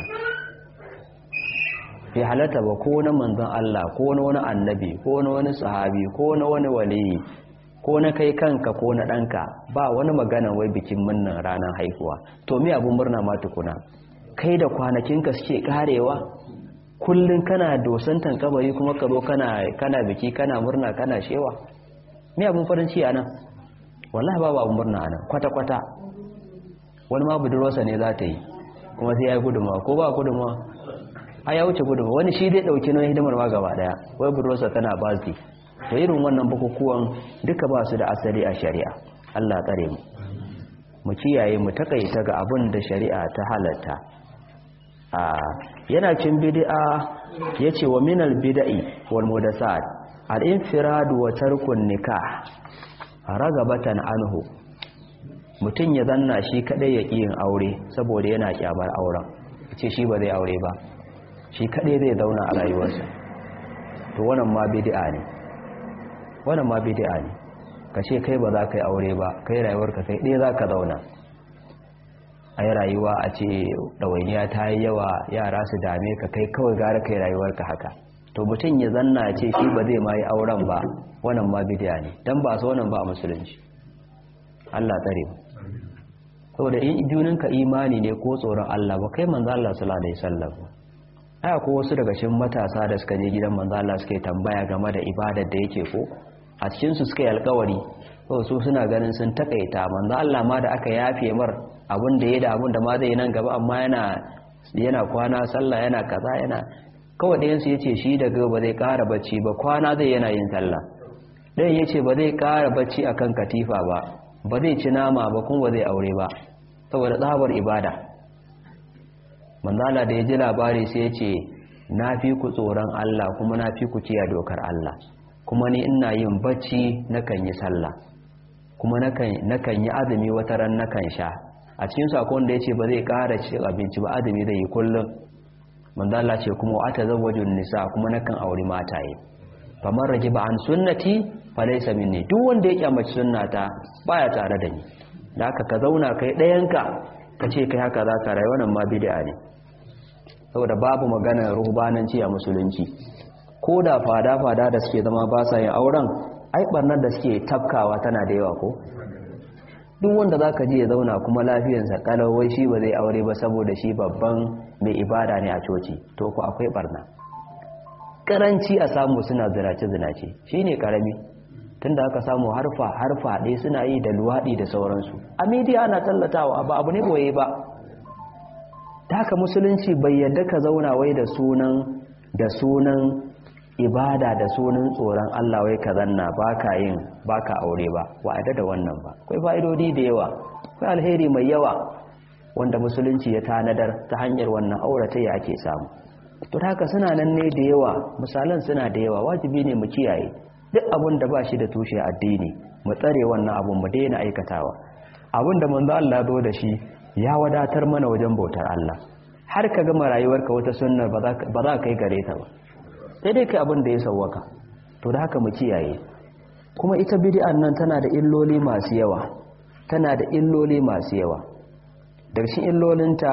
bai halatta ba ko na manzon Allah ko na wani annabi ko na wani sahabi ko na wani waliyi ko na kai kanka ko na ɗanka ba wani magana wai bikin murnan ranar haihuwa to me abun murna ma tukuna kai da kwanakinka suke karewa kullun kana dosantan kabari kuma ka zo kana kana biki kana murna kana shewa me abun farin ciki anan wallahi babu abun murna anan kwata kwata wani ma budurwarsa ne za ta yi kuma sai ya yi gudunmawa ko ba gudunmawa a ya wuce gudunmawa wani shi dai ɗauki na hidimar ma gaba ɗaya wai budurwarsa tana bazi to irin wannan bukukuwan duka ba su da asali a shari'a allah tsare mu mu kiyaye mu takaita ga abin da shari'a ta halatta a yana cin bid'a yace wa minal bid'i wal mudassat al infirad wa tarkun nikah ragabatan anhu mutum ya zanna shi kadai ya yin aure saboda yana kyamar auren ce shi ba zai aure ba shi kadai zai zauna a rayuwarsa to wannan ma bid'a ne wannan ma bid'a ne ka ce kai ba za ka yi aure ba kai rayuwarka kai ɗaya za ka zauna a yi rayuwa a ce ɗawainiya ta yi yawa yara su dame ka kai kawai gara kai rayuwarka haka to mutum ya zanna ce shi ba zai ma yi auren ba wannan ma bidiya ne don ba su wannan ba a musulunci Allah tsare mu saboda in juninka imani ne ko tsoron Allah ba kai manzo Allah sallallahu alaihi wasallam aya ko wasu daga cikin matasa da suka je gidan manzo Allah suke tambaya game da ibadar da yake ko a cikin su suka yi alƙawari to su suna ganin sun takaita manzo Allah ma da aka yafe mar abin da ya da abin da ma zai nan gaba amma yana yana kwana sallah yana kaza yana kawai ɗayan su yace shi daga ba zai ƙara bacci ba kwana zai yana yin sallah ɗayan yace ba zai ƙara bacci akan katifa ba ba zai ci nama ba kuma ba zai aure ba saboda tsabar ibada manzala da ya ji labari sai ya ce na fi ku tsoron Allah kuma na fi ku kiya dokar Allah kuma ni ina yin bacci nakan yi sallah kuma nakan yi azumi wata ran nakan sha a cikin sakon da ya ce ba zai ƙara ci abinci ba azumi zai yi kullum manzala ce kuma ata zawajun nisa kuma nakan auri mataye famar rage ba an sunnati falaisa minni duk wanda ya kyamaci sunnata baya tare da ni da haka ka zauna kai ɗayanka ka ce kai haka za ka rayu wannan ma bid'a ne saboda babu magana ruhbananci a musulunci ko da fada-fada da suke zama ba sa yin auren ai barnar da suke tafkawa tana da yawa ko duk wanda za ka ji ya zauna kuma lafiyarsa kalawai shi ba zai aure ba saboda shi babban mai ibada ne a coci to ku akwai barna karanci a samu suna zinace-zinace shi ne karami tunda aka samu harfa harfa ɗaya suna yi da luwaɗi da sauransu a midiya ana tallatawa ba abu ne boye ba ta haka musulunci bai yadda ka zauna wai da sunan da sunan ibada da sunan tsoron Allah wai ka zanna baka yin baka aure ba wa da wannan ba akwai fa'idodi da yawa akwai alheri mai yawa wanda musulunci ya tanadar ta hanyar wannan auratayya ake samu to haka suna nan ne da yawa misalan suna da yawa wajibi ne mu kiyaye duk abin da ba shi da tushe addini mu tsare wannan abun mu daina aikatawa abin da manzo Allah zo da shi ya wadatar mana wajen bautar Allah har ka gama rayuwarka wata sunna ba za ka kai gare ta ba sai dai kai abin da ya sauwaka to da haka mu kiyaye kuma ita bid'an nan tana da illoli masu yawa tana da illoli masu yawa daga cikin illolinta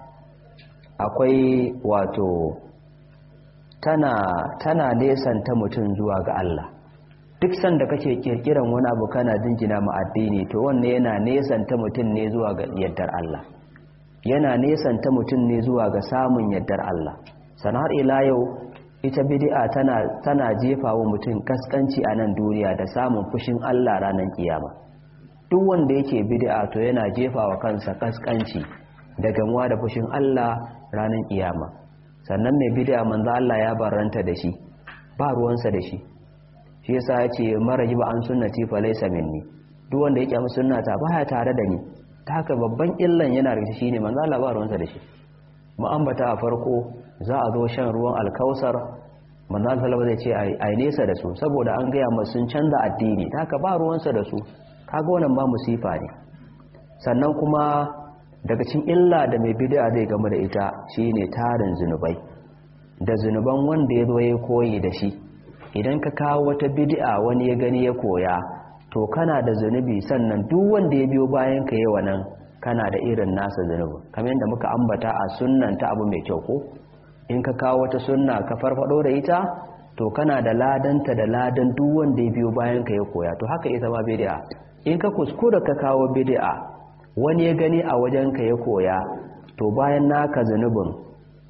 akwai wato tana tana nesanta mutum zuwa ga Allah duk sanda kake kirkiran wani abu kana jinjina ma addini to wannan yana nesanta mutum ne zuwa ga yaddar Allah yana nesanta mutum ne zuwa ga samun yaddar Allah sanar ila yau ita bid'a tana tana jefa wa mutum kaskanci a nan duniya da samun fushin Allah ranar kiyama duk wanda yake bid'a to yana jefa wa kansa kaskanci da gamuwa da fushin Allah ranar kiyama sannan mai bid'a manzo Allah ya barranta da shi ba ruwansa da shi shi yasa ya ce mara ba an sunnati fa laysa minni duk wanda yake mu sunnata baya tare da ni ta haka babban illan yana da shi ne manzo Allah ba ruwansa da shi mu ambata a farko za a zo shan ruwan alkausar manzo Allah zai ce ai nesa da su saboda an gaya masu sun canza addini ta haka ba ruwansa da su kaga wannan ba musifa ne sannan kuma daga cikin illa da mai bid'a zai gama da ita shine tarin zinubai da zinuban wanda ya zo ya koyi da shi idan ka kawo wata bid'a wani ya gani ya koya to kana da zunubi sannan duk wanda ya biyo bayan ka yawa nan kana da irin nasa zunubi kamar yadda muka ambata a sunnan ta abu mai kyau ko in ka kawo wata sunna ka farfado da ita to kana da ladanta da ladan duk wanda ya biyo bayan ka ya koya to haka ita ma bid'a in ka kuskura ka kawo bid'a wani ya gani a wajen ka ya koya to bayan naka zunubin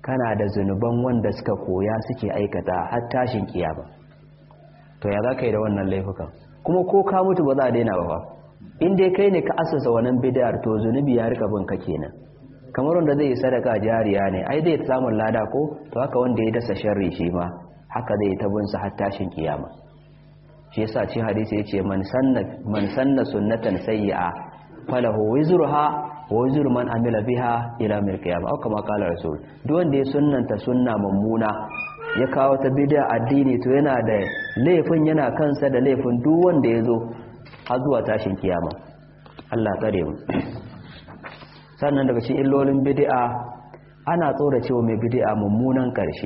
kana da zunuban wanda suka koya suke aikata har tashin kiyama to ya za ka yi da wannan laifukan kuma ko ka mutu ba za a daina ba in dai kai ne ka asasa wannan bid'ar to zunubi ya rika bin ka kenan kamar wanda zai yi sadaka jariya ne ai zai samun lada ko to haka wanda ya dasa sharri shi ma haka zai ta bin sa har tashin kiyama shi yasa ci hadisi yace man sanna man sanna sunnatan sayyi'a falahu wizruha wa wizru man amila biha ila mil qiyamah au kama qala rasul duk wanda ya sunnanta sunna mummuna ya kawo ta bid'a addini to yana da laifin yana kansa da laifin duk wanda ya zo har zuwa tashin kiyama Allah tsare mu sannan daga cikin illolin bid'a ana tsora cewa mai bid'a mummunan karshe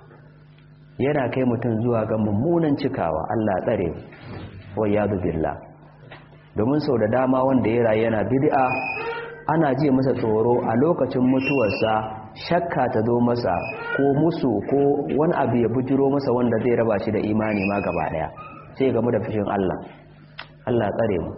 yana kai mutum zuwa ga mummunan cikawa Allah tsare mu wa yadu billah domin sau da dama wanda ya rayu yana bid'a ana ji masa tsoro a lokacin mutuwarsa shakka ta zo masa ko musu ko wani abu ya bujiro masa wanda zai raba shi da imani ma gaba daya sai gamu da fushin Allah Allah tsare mu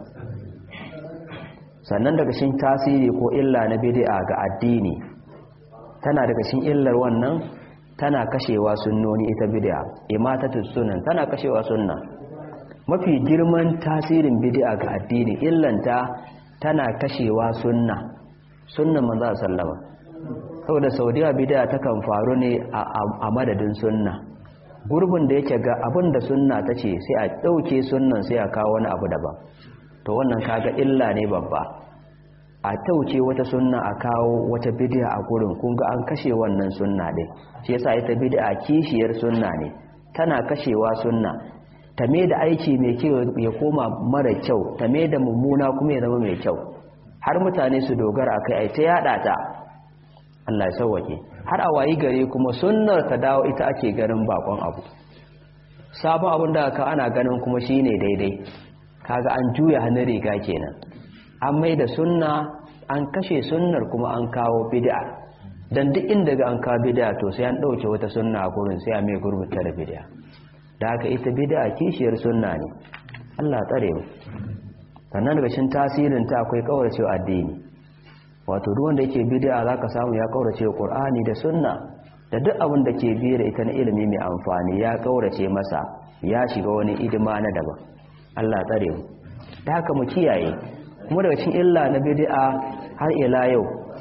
sannan daga cikin tasiri ko illa na bid'a ga addini tana daga cikin illar wannan tana kashewa sunnoni ita bid'a imatatu sunan tana kashewa sunna mafi girman tasirin bid'a ga addini illanta tana kashewa sunna sunnan manzo sallama saboda saudiya bid'a takan faru ne a madadin sunna gurbin da yake ga abin da sunna ta ce sai a ɗauke sunnan sai a kawo wani abu daban to wannan kaga illa ne babba a tauce wata sunna a kawo wata bid'a a gurin kun ga an kashe wannan sunna din shi yasa ita bid'a kishiyar sunna ne tana kashewa sunna ta me da aiki mai kyau ya koma mara kyau ta me da mummuna kuma ya zama mai kyau har mutane su dogara akai ai ta yada ta Allah ya sauwake har a wayi gare kuma sunnar ta dawo ita ake ganin bakon abu sabon abin da aka ana ganin kuma shine daidai kaga an juya hannun riga kenan an mai da sunna an kashe sunnar kuma an kawo bid'a dan duk inda ga an kawo bid'a to sai an dauke wata sunna a gurin sai a mai gurbata da bid'a da haka ita bid'a kishiyar sunna ne Allah tsare mu sannan daga cikin tasirin ta akwai kauracewa addini wato duk wanda yake bid'a zaka samu ya kaurace Qur'ani da sunna da duk abin da ke biye da ita na ilimi mai amfani ya kaurace masa ya shiga wani idima na daban Allah tsare mu da haka mu kiyaye kuma daga cikin illa na bid'a har ila yau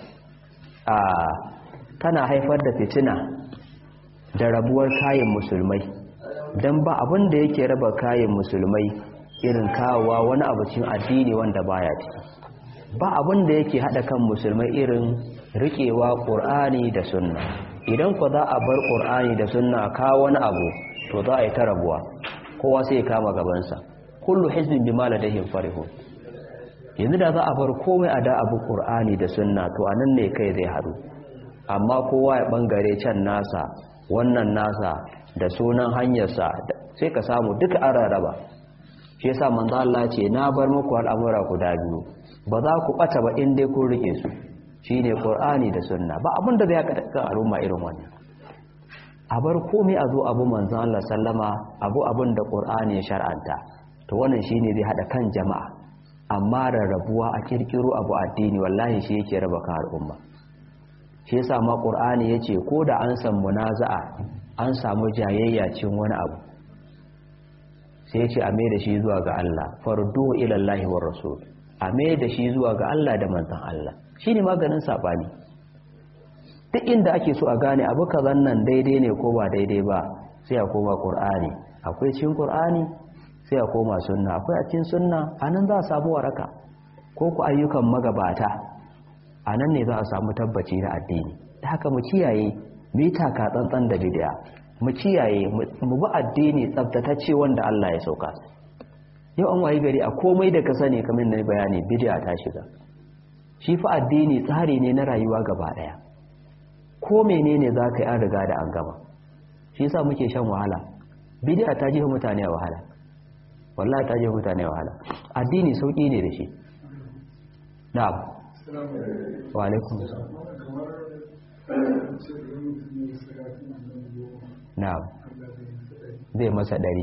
a tana haifar da fitina da rabuwar kayan musulmai dan ba abin da yake raba kayan musulmai irin kawowa wani abu cikin addini wanda baya ciki ba abin da yake hada kan musulmai irin rikewa ƙur'ani da sunna idan ku za a bar ƙur'ani da sunna kawo wani abu to za a yi ta rabuwa kowa sai ya kama gabansa kullu hizbin bima ladayhim farihun yanzu da za a bar komai a da abu ƙur'ani da sunna to anan ne kai zai haɗu amma kowa ya bangare can nasa wannan nasa da sunan hanyarsa sai ka samu duka an rarraba shi yasa manzo Allah ce na bar muku al'amura guda biyu ba za ku bata ba in dai kun rike su shine qur'ani da sunna ba abinda zai haka kan al'umma irin wannan a bar komai a zo abu manzon Allah sallama abu abin da qur'ani ya shar'anta to wannan shine zai hada kan jama'a amma rarrabuwa a kirkiro abu addini wallahi shi yake raba kan al'umma shi yasa ma qur'ani yace ko da an san munaza'a an samu jayayya cin wani abu sai ya ce a mai da shi zuwa ga Allah fardu ilallahi wa rasul a mai da shi zuwa ga Allah da manzan Allah shi ne maganin saɓani duk inda ake so a gane abu kazan nan daidai ne ko ba daidai ba sai a koma ƙur'ani akwai cin ƙur'ani sai a koma sunna akwai a cin sunna a nan za a samu waraka ko ku ayyukan magabata a nan ne za a samu tabbaci na addini da haka mu kiyaye mita ka tsantsan da bid'a mu kiyaye mu bi addini tsabtatacce wanda Allah ya sauka yau an wayi gari a komai da ka sani kamar na bayani bid'a ta shiga shi fa addini tsari ne na rayuwa gaba daya ko menene za ka yi an riga da an gama shi yasa muke shan wahala bid'a ta jefa mutane a wahala wallahi ta jefa mutane a wahala addini sauki ne da shi na'am wa alaikum na'am zai masa ɗari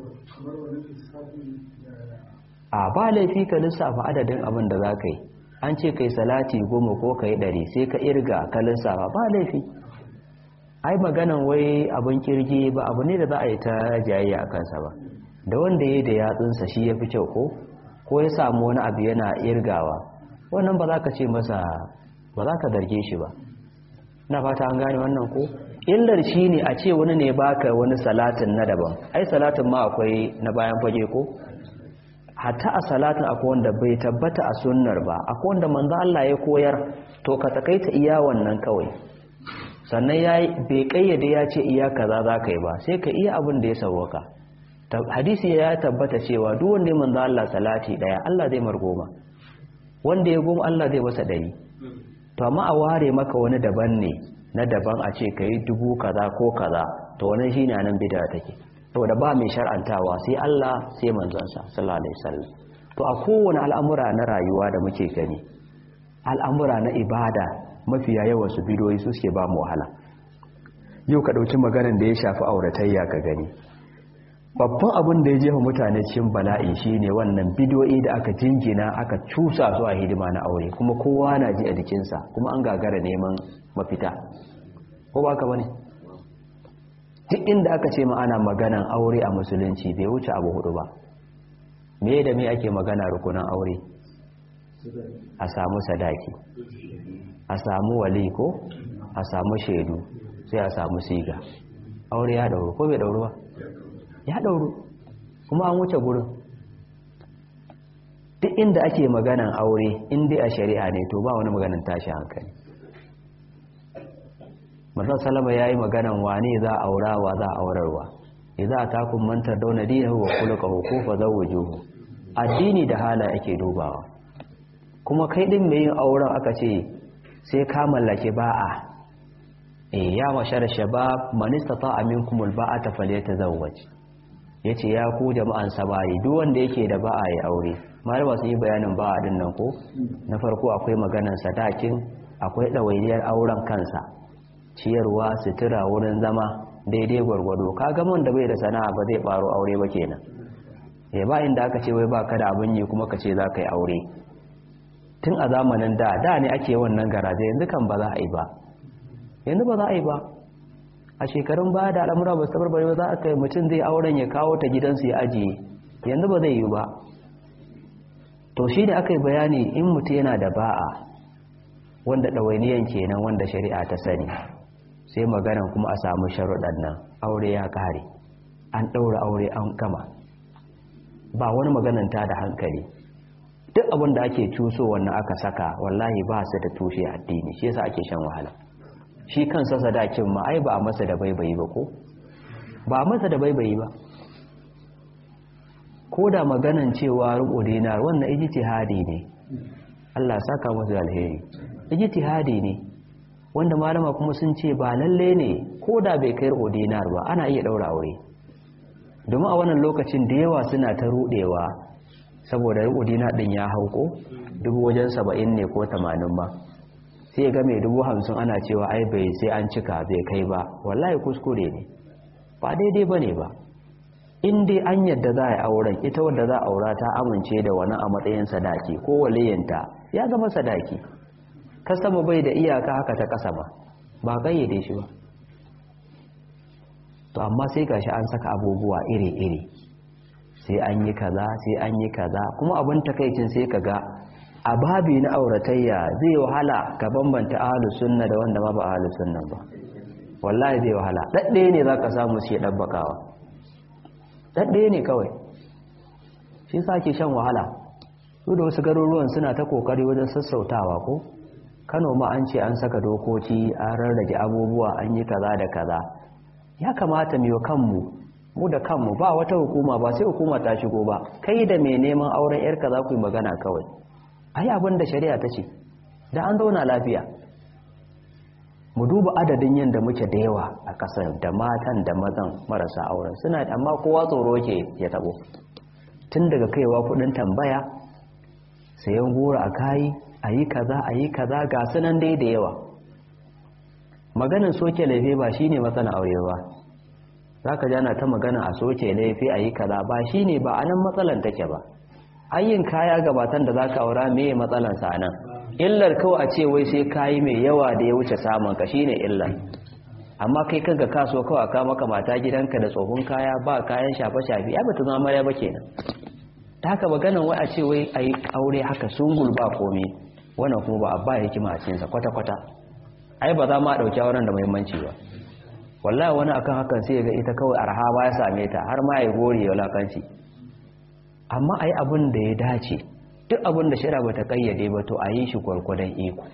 a ba laifi ka lissafa adadin abin da za ka yi an ce kai salati goma ko ka yi ɗari sai ka irga ka lissafa ba laifi ai maganan wai abin kirgi ba abu ne da za a yi ta jayayya a kansa ba da wanda ya da yatsunsa shi ya fi kyau ko ko ya samu wani abu yana irgawa wannan ba za ka ce masa ba za ka zarge shi ba na fata an gane wannan ko illar shi ne a ce wani ne baka wani salatin na daban ai salatin ma akwai na bayan fage ko hatta a salatin akwai wanda bai tabbata a sunnar ba akwai wanda manzo Allah ya koyar to ka takaita iya wannan kawai sannan yayi bai kayyade ya ce iya kaza za ka yi ba sai ka iya abin da ya sauwaka hadisi ya tabbata cewa duk wanda ya manzo Allah salati daya Allah zai margoma wanda ya goma Allah zai masa dari to amma a ware maka wani daban ne na daban a ce kai dubu kaza ko kaza to wannan shine nan bid'a take saboda ba mai shar'antawa sai Allah sai manzonsa sallallahu alaihi wasallam to a kowane al'amura na rayuwa da muke gani al'amura na ibada mafiya yawan su bidoyi su suke ba mu wahala yau ka dauki maganar da ya shafi auratayya ka gani babban abin da ya jefa mutane cikin bala'i shine wannan bidiyoyi da aka jingina aka cusa su a hidima na aure kuma kowa na ji a jikinsa kuma an gagara neman mafita ko ba ka bane duk inda aka ce ma ana maganan aure a musulunci bai wuce abu hudu ba me da me ake magana rukunan aure a samu sadaki a samu wali ko a samu shaidu sai a samu siga aure ya dauru ko bai dauru ba ya dauru kuma an wuce gurin duk inda ake maganan aure inda a shari'a ne to ba wani maganan tashi hankali Mazan Salama ya yi maganan wane za a aura wa za a aurarwa, idza atakum man tardawna dinahu wa khuluquhu fa zawwijuhu addini da hala ake dubawa kuma kai din mai yin auren aka ce sai ka mallake ba'a eh ya mashar shabab man istata'a minkum alba'ata falyatazawwaj yace ya ku jama'an sabari duk wanda yake da ba'a ya aure malama sun yi bayanin ba'a din nan ko na farko akwai maganan sadakin akwai dawainiyar auren kansa ciyarwa sutura wurin zama daidai gwargwado ka ga da bai da sana'a ba zai baro aure ba kenan eh ba inda aka ce wai ba ka da abin yi kuma ka ce za ka yi aure tun a zamanin da da ne ake wannan garaje yanzu kan ba za a yi ba yanzu ba za a yi ba a shekarun baya da al'amura ba su tabarbare ba za a kai mutum zai auren ya kawo ta gidansu ya ajiye yanzu ba zai yi ba to shi da aka yi bayani in mutum yana da ba'a wanda ɗawainiyan kenan wanda shari'a ta sani sai maganan kuma a samu sharuɗan nan aure ya ƙare an ɗaura aure an gama ba wani maganan ta da hankali duk abin da ake cuso wannan aka saka wallahi ba su da tushe addini shi yasa ake shan wahala shi kansa sadakin ma ai ba a masa da baibayi ba ko ba a masa da baibayi ba ko da maganan cewa rubo dinar wannan ijtihadi ne Allah saka musu alheri ijtihadi ne wanda malama kuma sun ce ba lalle ne ko da bai kai rubo dinar ba ana iya daura aure domin a wannan lokacin da yawa suna ta rudewa saboda rubo dinar din ya hauko dubu wajen saba'in ne ko tamanin ba sai ga mai dubu hamsin ana cewa ai bai sai an cika bai kai ba wallahi kuskure ne ba daidai ba ne ba in dai an yadda za a yi auren ita wadda za a aura ta amince da wani a matsayin sadaki ko waliyanta ya zama sadaki ka sama bai da iyaka haka ta kasa ba ba kayyade shi ba to amma sai gashi an saka abubuwa iri-iri sai an yi kaza sai an yi kaza kuma abin takaicin sai ka ga a babi na auratayya zai wahala ka bambanta ahlus sunna da wanda ma ba ahlus sunna ba wallahi zai wahala dadde ne zaka samu shi dabbakawa dadde ne kawai shi yasa ke shan wahala su da wasu garuruwan suna ta kokari wajen sassautawa ko Kano ma an ce an saka dokoki an rarrage abubuwa an yi kaza da kaza ya kamata mu kanmu mu da kanmu ba wata hukuma ba sai hukuma ta shigo ba kai da mai neman auren yarka za ku yi magana kawai ai abin da shari'a ta ce da an zauna lafiya mu duba adadin yadda muke da yawa a ƙasar da matan da mazan marasa auren suna amma kowa tsoro ke ya tabo tun daga kaiwa kudin tambaya sayan goro a kayi a yi kaza a yi kaza ga sunan dai da yawa maganin soke laife ba shine matsala aure ba za ka jana ta magana a soke laife a yi kaza ba shine ba a nan matsalan take ba ayyin kaya gabatan da za ka aura meye matsalansa a nan illar kawai a ce wai sai kayi mai yawa da ya wuce samun ka shine illar amma kai kanka kaso kawai ka maka mata gidanka da tsohon kaya ba kayan shafe-shafe ya bata zama marya ba kenan ta haka maganan wai a ce wai a yi aure haka sungul ba komai wannan kuma ba a ba hikima a cikinsa kwata-kwata ai ba za ma ɗauki auren da muhimmanci ba wallahi wani akan hakan sai ga ita kawai arha ba ya same ta har ma ya gori ya wulakanci amma a yi abin da ya dace duk abin da shira bata kayyade ba to a yi shi gwargwadon iko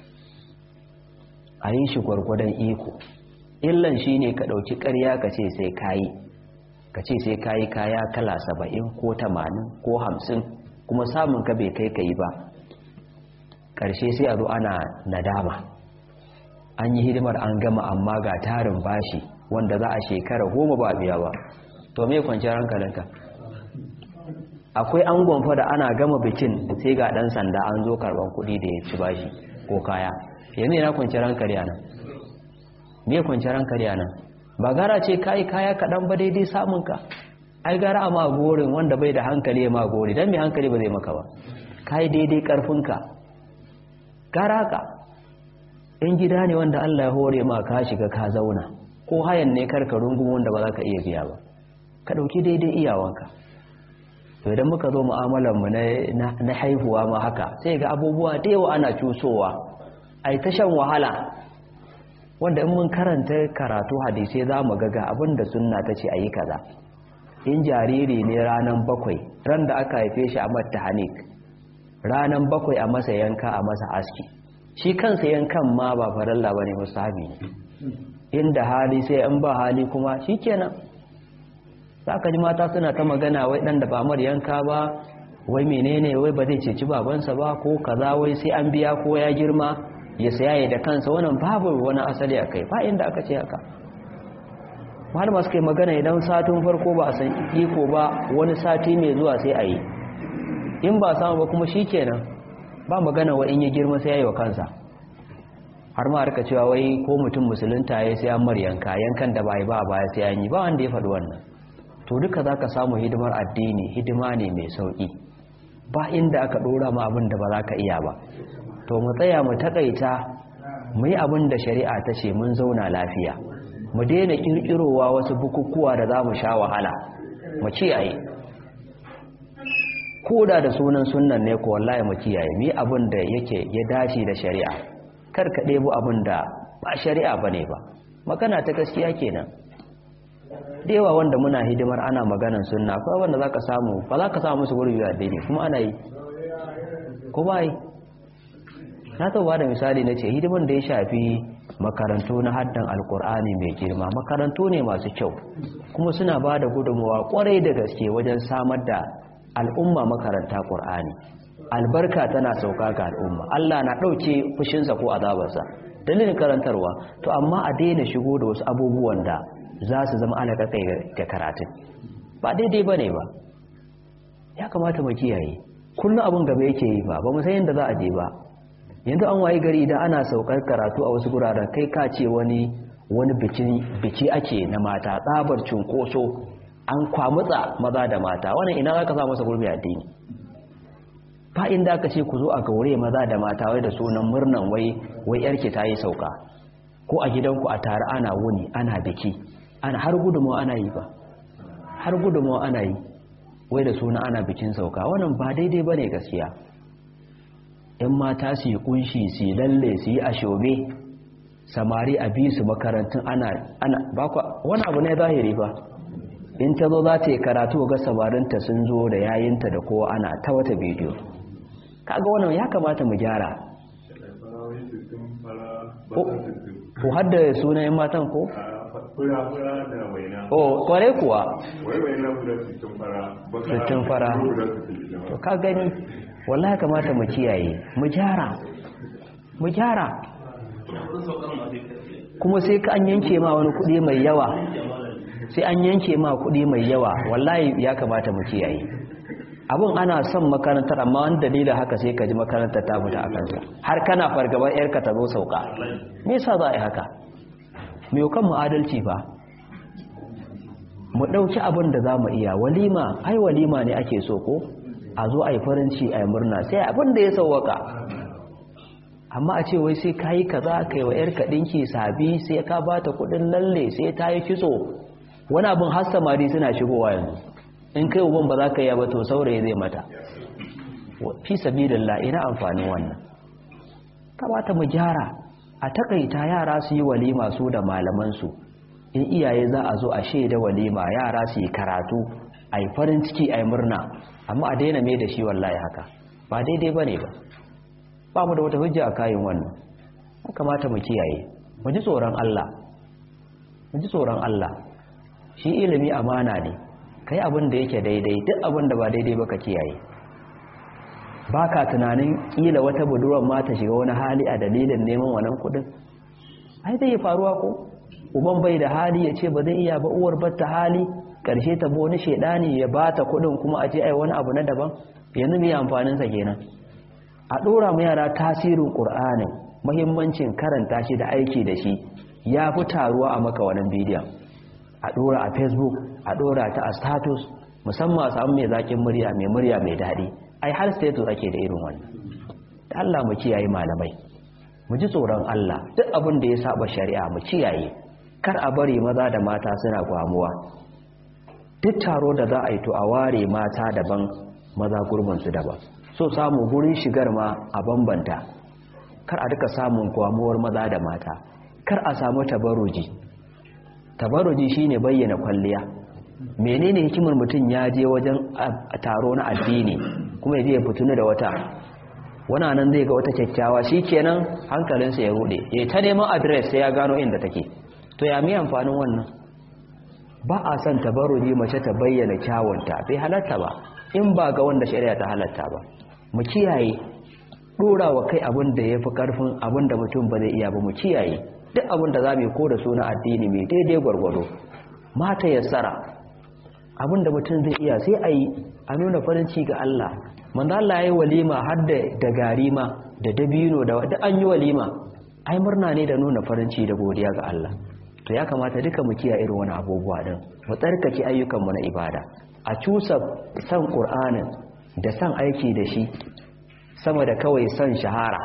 a yi shi gwargwadon iko illan shi ne ka ɗauki ƙarya ka ce sai kayi ka ce sai kayi kaya kala saba'in ko tamanin ko hamsin kuma samun ka bai kai ka yi ba ƙarshe sai a zo ana nadama an yi hidimar an gama amma ga tarin bashi wanda za a shekara goma ba biya ba to me kwanciyar hankalinka akwai angon fa da ana gama bikin sai ga dan sanda an zo karban kuɗi da ya ci bashi ko kaya yanzu yana kwanciyar hankali a nan me kwanciyar hankali a nan ba gara ce kayi kaya kaɗan ba daidai samunka ai gara a magorin wanda bai da hankali ya magori don mai hankali ba zai maka ba kayi daidai ƙarfinka gara ka in gida ne wanda Allah ya hore ma ka shiga ka zauna ko hayan ne karka rungun wanda ba za ka iya biya ba ka ɗauki daidai iyawanka to idan muka zo mu'amalarmu na haihuwa ma haka sai ga abubuwa da yawa ana cusowa ai ta shan wahala wanda in mun karanta karatu hadisai za mu gaga abinda sunna ta ce a yi kaza in jariri ne ranar bakwai ran da aka haife shi a matta hanik ranar bakwai a masa yanka a masa aski shi kansa yankan ma ba faralla ba ne musahabi ne inda hali sai in ba hali kuma shi kenan za ka ji mata suna ta magana wai ɗan da ba mar yanka ba wai menene wai ba zai ceci babansa ba ko kaza wai sai an biya ko ya girma ya saya da kansa wannan babu wani asali a kai ba inda aka ce haka malama suka yi magana idan satin farko ba a san iko ba wani sati mai zuwa sai a yi in ba samu ba kuma shi kenan ba magana wa in yi girma sai ya yi wa kansa har ma harka cewa wai ko mutum musulunta ya sai an mar yanka yankan da ba yi ba a baya sai an yi ba wanda ya faɗi wannan to duka za ka samu hidimar addini hidima ne mai sauƙi ba inda aka ɗora ma abin da ba za ka iya ba to mu tsaya mu taƙaita mu yi abin da shari'a ta ce mun zauna lafiya mu daina ƙirƙirowa wasu bukukuwa da za mu sha wahala mu kiyaye ko da da sunan sunan ne ko wallahi mu kiyaye mu yi abin da yake ya dace da shari'a kar ka ɗebo abin da ba shari'a ba ne ba magana ta gaskiya kenan da yawa wanda muna hidimar ana maganan sunna ko wanda za ka samu ba za ka samu musu gurbi a daidai kuma ana yi ko ba yi na taɓa da misali na ce hidimar da ya shafi makarantu na haddan alkur'ani mai girma makarantu ne masu kyau kuma suna ba da gudunmawa kwarai da gaske wajen samar da al'umma makaranta ƙur'ani albarka tana sauka ga al'umma allah na ɗauke fushinsa ko azabarsa dalilin karantarwa to amma a daina shigo da wasu abubuwan da za su zama alaƙaƙai ga karatun ba daidai ba ne ba ya kamata mu kiyaye kullum abin gaba yake yi ba ba mu san yadda za a je ba yanzu an waye gari idan ana saukar karatu a wasu guraren kai ka ce wani wani biki ake na mata tsabar cunkoso an kwamutsa maza da mata wannan ina za ka sa masa gurbi addini ba inda aka ce ku zo a gaure maza da mata wai da sunan murnan wai wai yarki ta yi sauka ko a gidanku a tare ana wuni ana biki ana har gudunmawa ana yi ba har gudunmawa ana yi wai da suna ana bikin sauka wannan ba daidai ba ne gaskiya in mata su yi kunshi su yi lalle su yi ashobe samari a bi su makarantun ana ana bakwa wani abu ne zahiri ba in ta zo za ta yi karatu ga samarinta sun zo da yayinta da kowa ana ta wata bidiyo kaga wannan ya kamata mu gyara ko hadda sunayen matan ko? fura-fura da waina o kware kuwa wai waina guda sittin fara baka Sittin fara. guda sittin to ka gani wallahi kamata mu kiyaye mu gyara mu gyara kuma sai ka an yanke ma wani kuɗi mai yawa sai an yanke ma kuɗi mai yawa wallahi ya kamata mu kiyaye abin ana son makarantar amma wani dalilin haka sai ka ji makarantar ta fita a kansa har kana fargaban yarka ta zo sauka me yasa za a yi haka mai kan mu adalci ba mu ɗauki abin da za mu iya walima ai walima ne ake so ko a zo a yi farinci a yi murna sai abin da ya sauwaka amma a ce wai sai ka yi kaza kai wa yarka ɗinki sabi sai ka ba ta kuɗin lalle sai ta yi kitso wani abin har samari suna shigowa yanzu in kai uban ba za ka yi ba to saurayi zai mata fi sabilillah ina amfanin wannan kamata mu gyara a takaita yara su yi walima su da malamansu in iyaye za a zo a shaida walima yara su yi karatu a yi farin ciki a yi murna amma a daina mai da shi wallahi haka ba daidai ba ne ba ba mu da wata hujja a kayan wannan ya kamata mu kiyaye mu ji tsoron Allah mu ji tsoron Allah shi ilimi amana ne kai abin da yake daidai duk abin da ba daidai ba ka kiyaye ba ka tunanin kila wata budurwar ma ta shiga wani hali a dalilin neman wannan kudin ai zai faruwa ko uban bai da hali ya ce ba zai iya ba uwar batta hali karshe ta bo wani shedani ya ba ta kudin kuma a ce ai wani abu na daban yanzu mai amfanin sa kenan a dora mu yara tasirin qur'anin muhimmancin karanta shi da aiki da shi ya fi taruwa a maka wannan bidiyon a dora a facebook a dora ta a status musamman a samu mai zakin murya mai murya mai daɗi ai har status ake da irin wannan da Allah mu kiyaye malamai mu ji tsoron Allah duk abin da ya saba shari'a mu kiyaye kar a bari maza da mata suna gwamuwa duk taro da za a yi to a ware mata daban maza gurbin su daban so samu gurin shigar ma a bambanta kar a duka samun gwamuwar maza da mata kar a samu tabaruji tabaruji shine bayyana kwalliya menene hikimar mutum ya je wajen taro na addini kuma ya je ya fitunu da wata wana nan zai ga wata kyakkyawa shikenan hankalinsa ya rude ya ta neman adres sai ya gano inda take to ya mi amfanin wannan ba a son tabaruji mace ta bayyana kyawunta bai halatta ba in ba ga wanda shari'a ta halatta ba mu kiyaye dora wa kai abin da ya fi karfin abin da mutum ba zai iya ba mu kiyaye duk abin da za mu yi ko da suna addini mai daidai gwargwado mata yassara abin da mutum zai iya sai a yi a nuna farin ci ga Allah manzo Allah yayi walima har da da gari ma da dabino da duk an yi walima ai murna ne da nuna farin ci da godiya ga Allah to ya kamata duka mu kiyaye irin wani abubuwa din mu tsarkake ayyukan mu na ibada a cusa san Qur'anin da san aiki da shi sama da kawai san shahara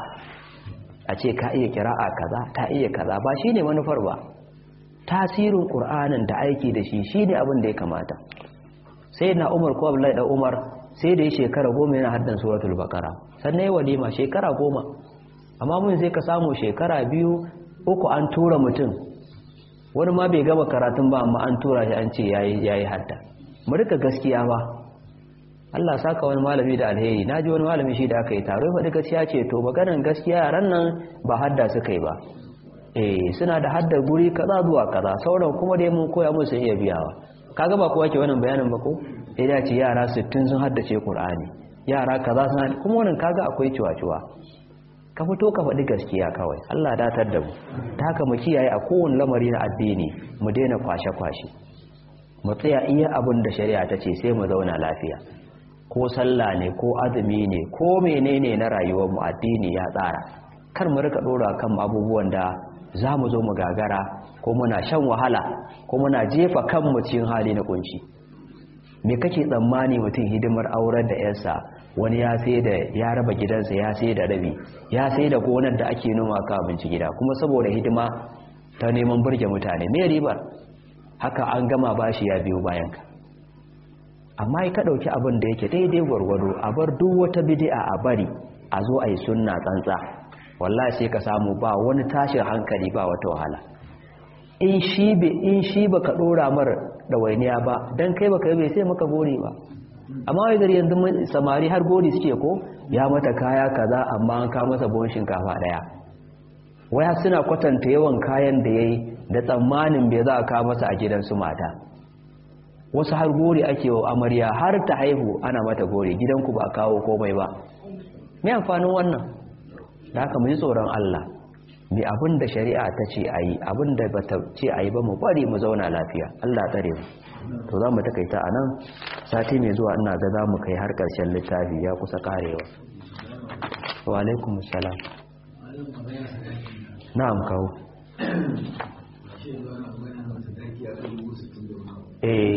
a ce ka iya kira'a kaza ta iya kaza ba shine manufar ba tasirin ƙur'anin da aiki da shi shi ne abin da ya kamata sai na umar ko abdullahi da umar sai da ya shekara goma yana haddan suratul bakara sannan ya walima shekara goma amma mun sai ka samu shekara biyu uku an tura mutum wani ma bai gama karatun ba amma an tura shi an ce ya yi hadda mu rika gaskiya ba Allah saka wani malami da alheri na ji wani malami shi da aka yi taro ya faɗi gaskiya ce to maganar gaskiya yaran nan ba hadda suka yi ba eh suna da haddar guri kaza zuwa kaza sauran kuma dai mun koya musu iya biyawa kaga ba kowa ke wannan bayanin ba ko sai da ce yara 60 sun haddace Qur'ani yara kaza sun kuma wannan kaga akwai ciwa-ciwa ka fito ka faɗi gaskiya kawai Allah datar da mu ta haka mu kiyaye a kowane lamari na addini mu daina kwashe-kwashe mu tsaya iya abin da shari'a ta ce sai mu zauna lafiya ko sallah ne ko azumi ne ko menene na rayuwar mu addini ya tsara kar mu rika dora kan abubuwan da za mu zo mu gagara ko muna shan wahala ko muna jefa kanmu cikin hali na kunci me kake tsammani mutum hidimar aurar da yarsa wani ya sai da ya raba gidansa ya sai da rabi ya sai da gonar da ake noma ka abinci gida kuma saboda hidima ta neman burge mutane me ribar haka an gama bashi ya biyo bayan ka amma ka dauki abin da yake daidai gwargwado a bar duk wata bid'a a bari a zo a yi sunna tsantsa wallahi sai ka samu ba wani tashin hankali ba wata wahala in shi be in shi baka dora mar dawainiya ba dan kai baka yi bai sai maka gori ba amma wai gari yanzu samari har gori suke ko ya mata kaya kaza amma an ka masa buhun shinkafa daya waya suna kwatanta yawan kayan da yayi da tsammanin bai za a ka masa a gidan su mata wasu har gori ake wa amarya har ta haihu ana mata gori gidanku ba kawo komai ba me amfanin wannan da haka mu ji tsoron Allah mai abin da shari'a ta ce a yi abin da ba ta ce a yi ba mu bari mu zauna lafiya Allah tsare mu to za mu takaita a nan sati mai zuwa ina ga za mu kai har ƙarshen littafi ya kusa karewa wa alaikum salam na'am kawo eh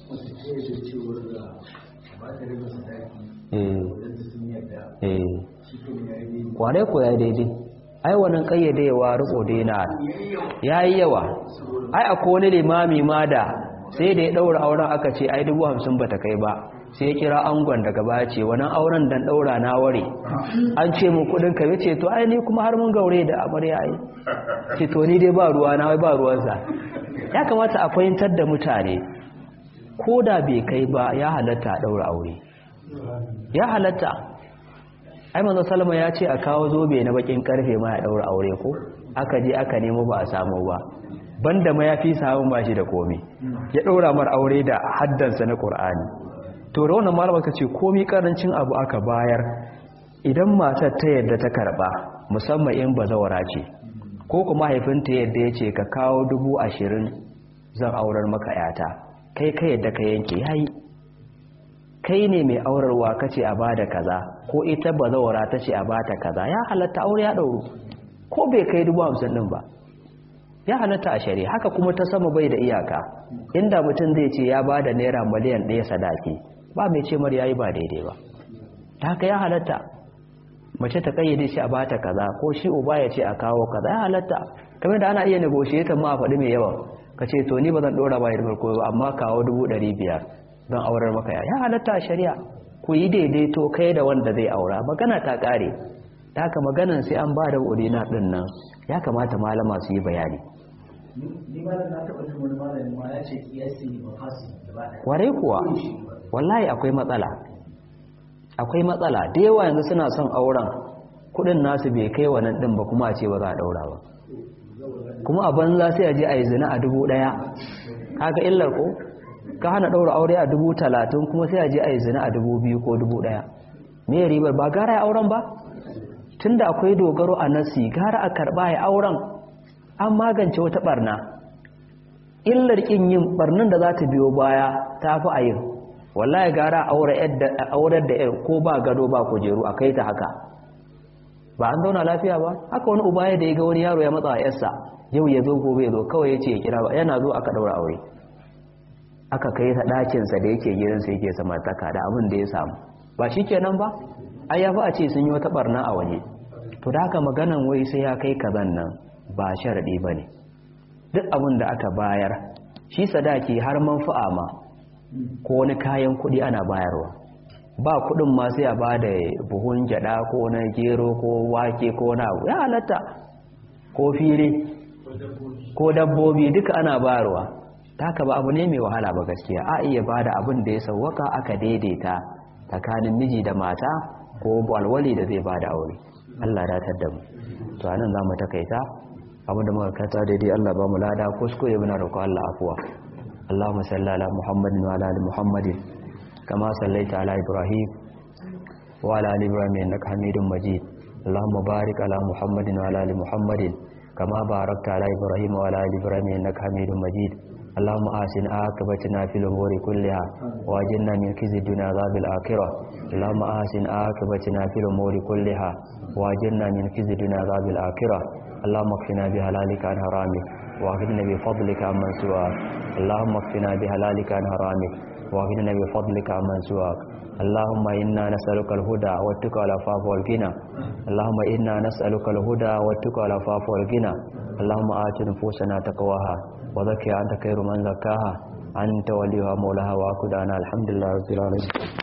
eh eh kwarai ko ya daidai ai wannan kayyadewa riko daina yayi yawa ai akwai wani limami ma da sai da ya daura auren aka ce ai dubu hamsin bata kai ba sai ya kira angon daga baya ce wannan auren dan daura na ware an ce mu kudin ka yace to ai ni kuma har mun gaure da amarya ai ce to ni dai ba ruwa na wai ba ruwansa ya kamata a fahimtar da mutane ko da bai kai ba ya halatta daura aure ya halatta ai manzo salama ya ce a kawo zobe na bakin karfe ma ya daura aure ko aka je aka nemo ba a samu ba banda ma ya fi samun bashi da komai ya daura mar aure da haddansa na qur'ani to da wannan malama kace komai karancin abu aka bayar idan matar ta yadda ta karba musamman in bazawara ce ko kuma haifinta yadda yace ka kawo dubu ashirin zan aurar maka yata kai ka yadda ka yanke yayi kai ne mai aurarwa kace a bada kaza ko ita bazawara tace a bata kaza ya halatta aure ya dauro ko bai kai dubu hamsin din ba ya halatta a shari'a haka kuma ta sama bai da iyaka inda mutum zai ce ya bada naira miliyan ɗaya sadaki ba mai ce mar yayi ba daidai ba ta haka ya halatta mace ta kayyade shi a bata kaza ko shi uba ya ce a kawo kaza ya halatta kamar da ana iya negotiator ma a faɗi mai yawa ka ce to ni ba zan ɗora bayar farko ba amma kawo dubu ɗari biyar don aurar maka ya halatta a shari'a ku yi daidaito kai da wanda zai aura magana ta ƙare ta haka maganan sai an ba da urina ɗin nan ya kamata malama su yi bayani ni malam na taɓa jin wani malami ma ya ce kiyasi ba fasi gaba ɗaya kwarai kuwa wallahi akwai matsala akwai matsala da yawa yanzu suna son auren kudin nasu bai kai wannan din ba kuma a ce ba za a daura ba kuma a banza sai a je a yi zina a dubu daya kaga illar ko ka hana daura aure a dubu talatin kuma sai a je a yi zina a dubu biyu ko dubu daya me ribar ba gara ya auren ba tunda akwai dogaro a nasi gara a karba ya auren an magance wata barna illar kin yin barnin da za ta biyo baya ta fi a yin wallahi gara aurar da yar ko ba gado ba kujeru a kai ta haka ba an zauna lafiya ba haka wani uba ya da ya ga wani yaro ya matsa a yarsa yau ya zo gobe ya zo kawai ya ce ya kira ba yana zo aka daura aure aka kai ta ɗakinsa da yake gidansa yake samartaka da abin da ya samu ba shi kenan ba ai ya fi a ce sun yi wata barna a waje to da haka maganan wai sai ya kai kazan nan ba sharaɗi ba ne duk abin da aka bayar shi sadaki har manfa'a ma ko wani kayan kuɗi ana bayarwa ba kuɗin ma sai a ba da buhun gyada ko na gero ko wake ko na abu ya halatta ko fili ko dabbobi duka ana bayarwa ta haka ba abu ne mai wahala ba gaskiya a iya ba da abin da ya sauwaka aka daidaita tsakanin miji da mata ko alwali da zai ba da aure Allah datar da mu to anan za mu takaita abin da muka kata daidai Allah ba mu lada kuskure muna roƙo Allah afuwa Allahumma salli ala Muhammadin wa ala ali Muhammadin kama sallaita ala Ibrahim wa ala ali Ibrahim innaka Hamidum Majid Allahumma barik ala Muhammadin wa ala ali Muhammadin kama barakta ala Ibrahim wa ala ali Ibrahim innaka Hamidum Majid اللهم آسن عاقبتنا في الأمور كلها واجرنا من خزي الدنيا عذاب الآخرة اللهم آسن عاقبتنا في الأمور كلها واجرنا من خزي الدنيا عذاب الآخرة اللهم اكفنا بحلالك عن حرامك واغننا بفضلك عمن سواك اللهم اكفنا بحلالك عن حرامك واغننا بفضلك عمن سواك اللهم إنا نسألك الهدى والتقى والعفاف والغنى اللهم إنا نسألك الهدى والتقى والعفاف والغنى اللهم آت نفوسنا تقواها وزكها أنت خير من زكاها أنت وليها مولاها وأكدانا الحمد لله رب العالمين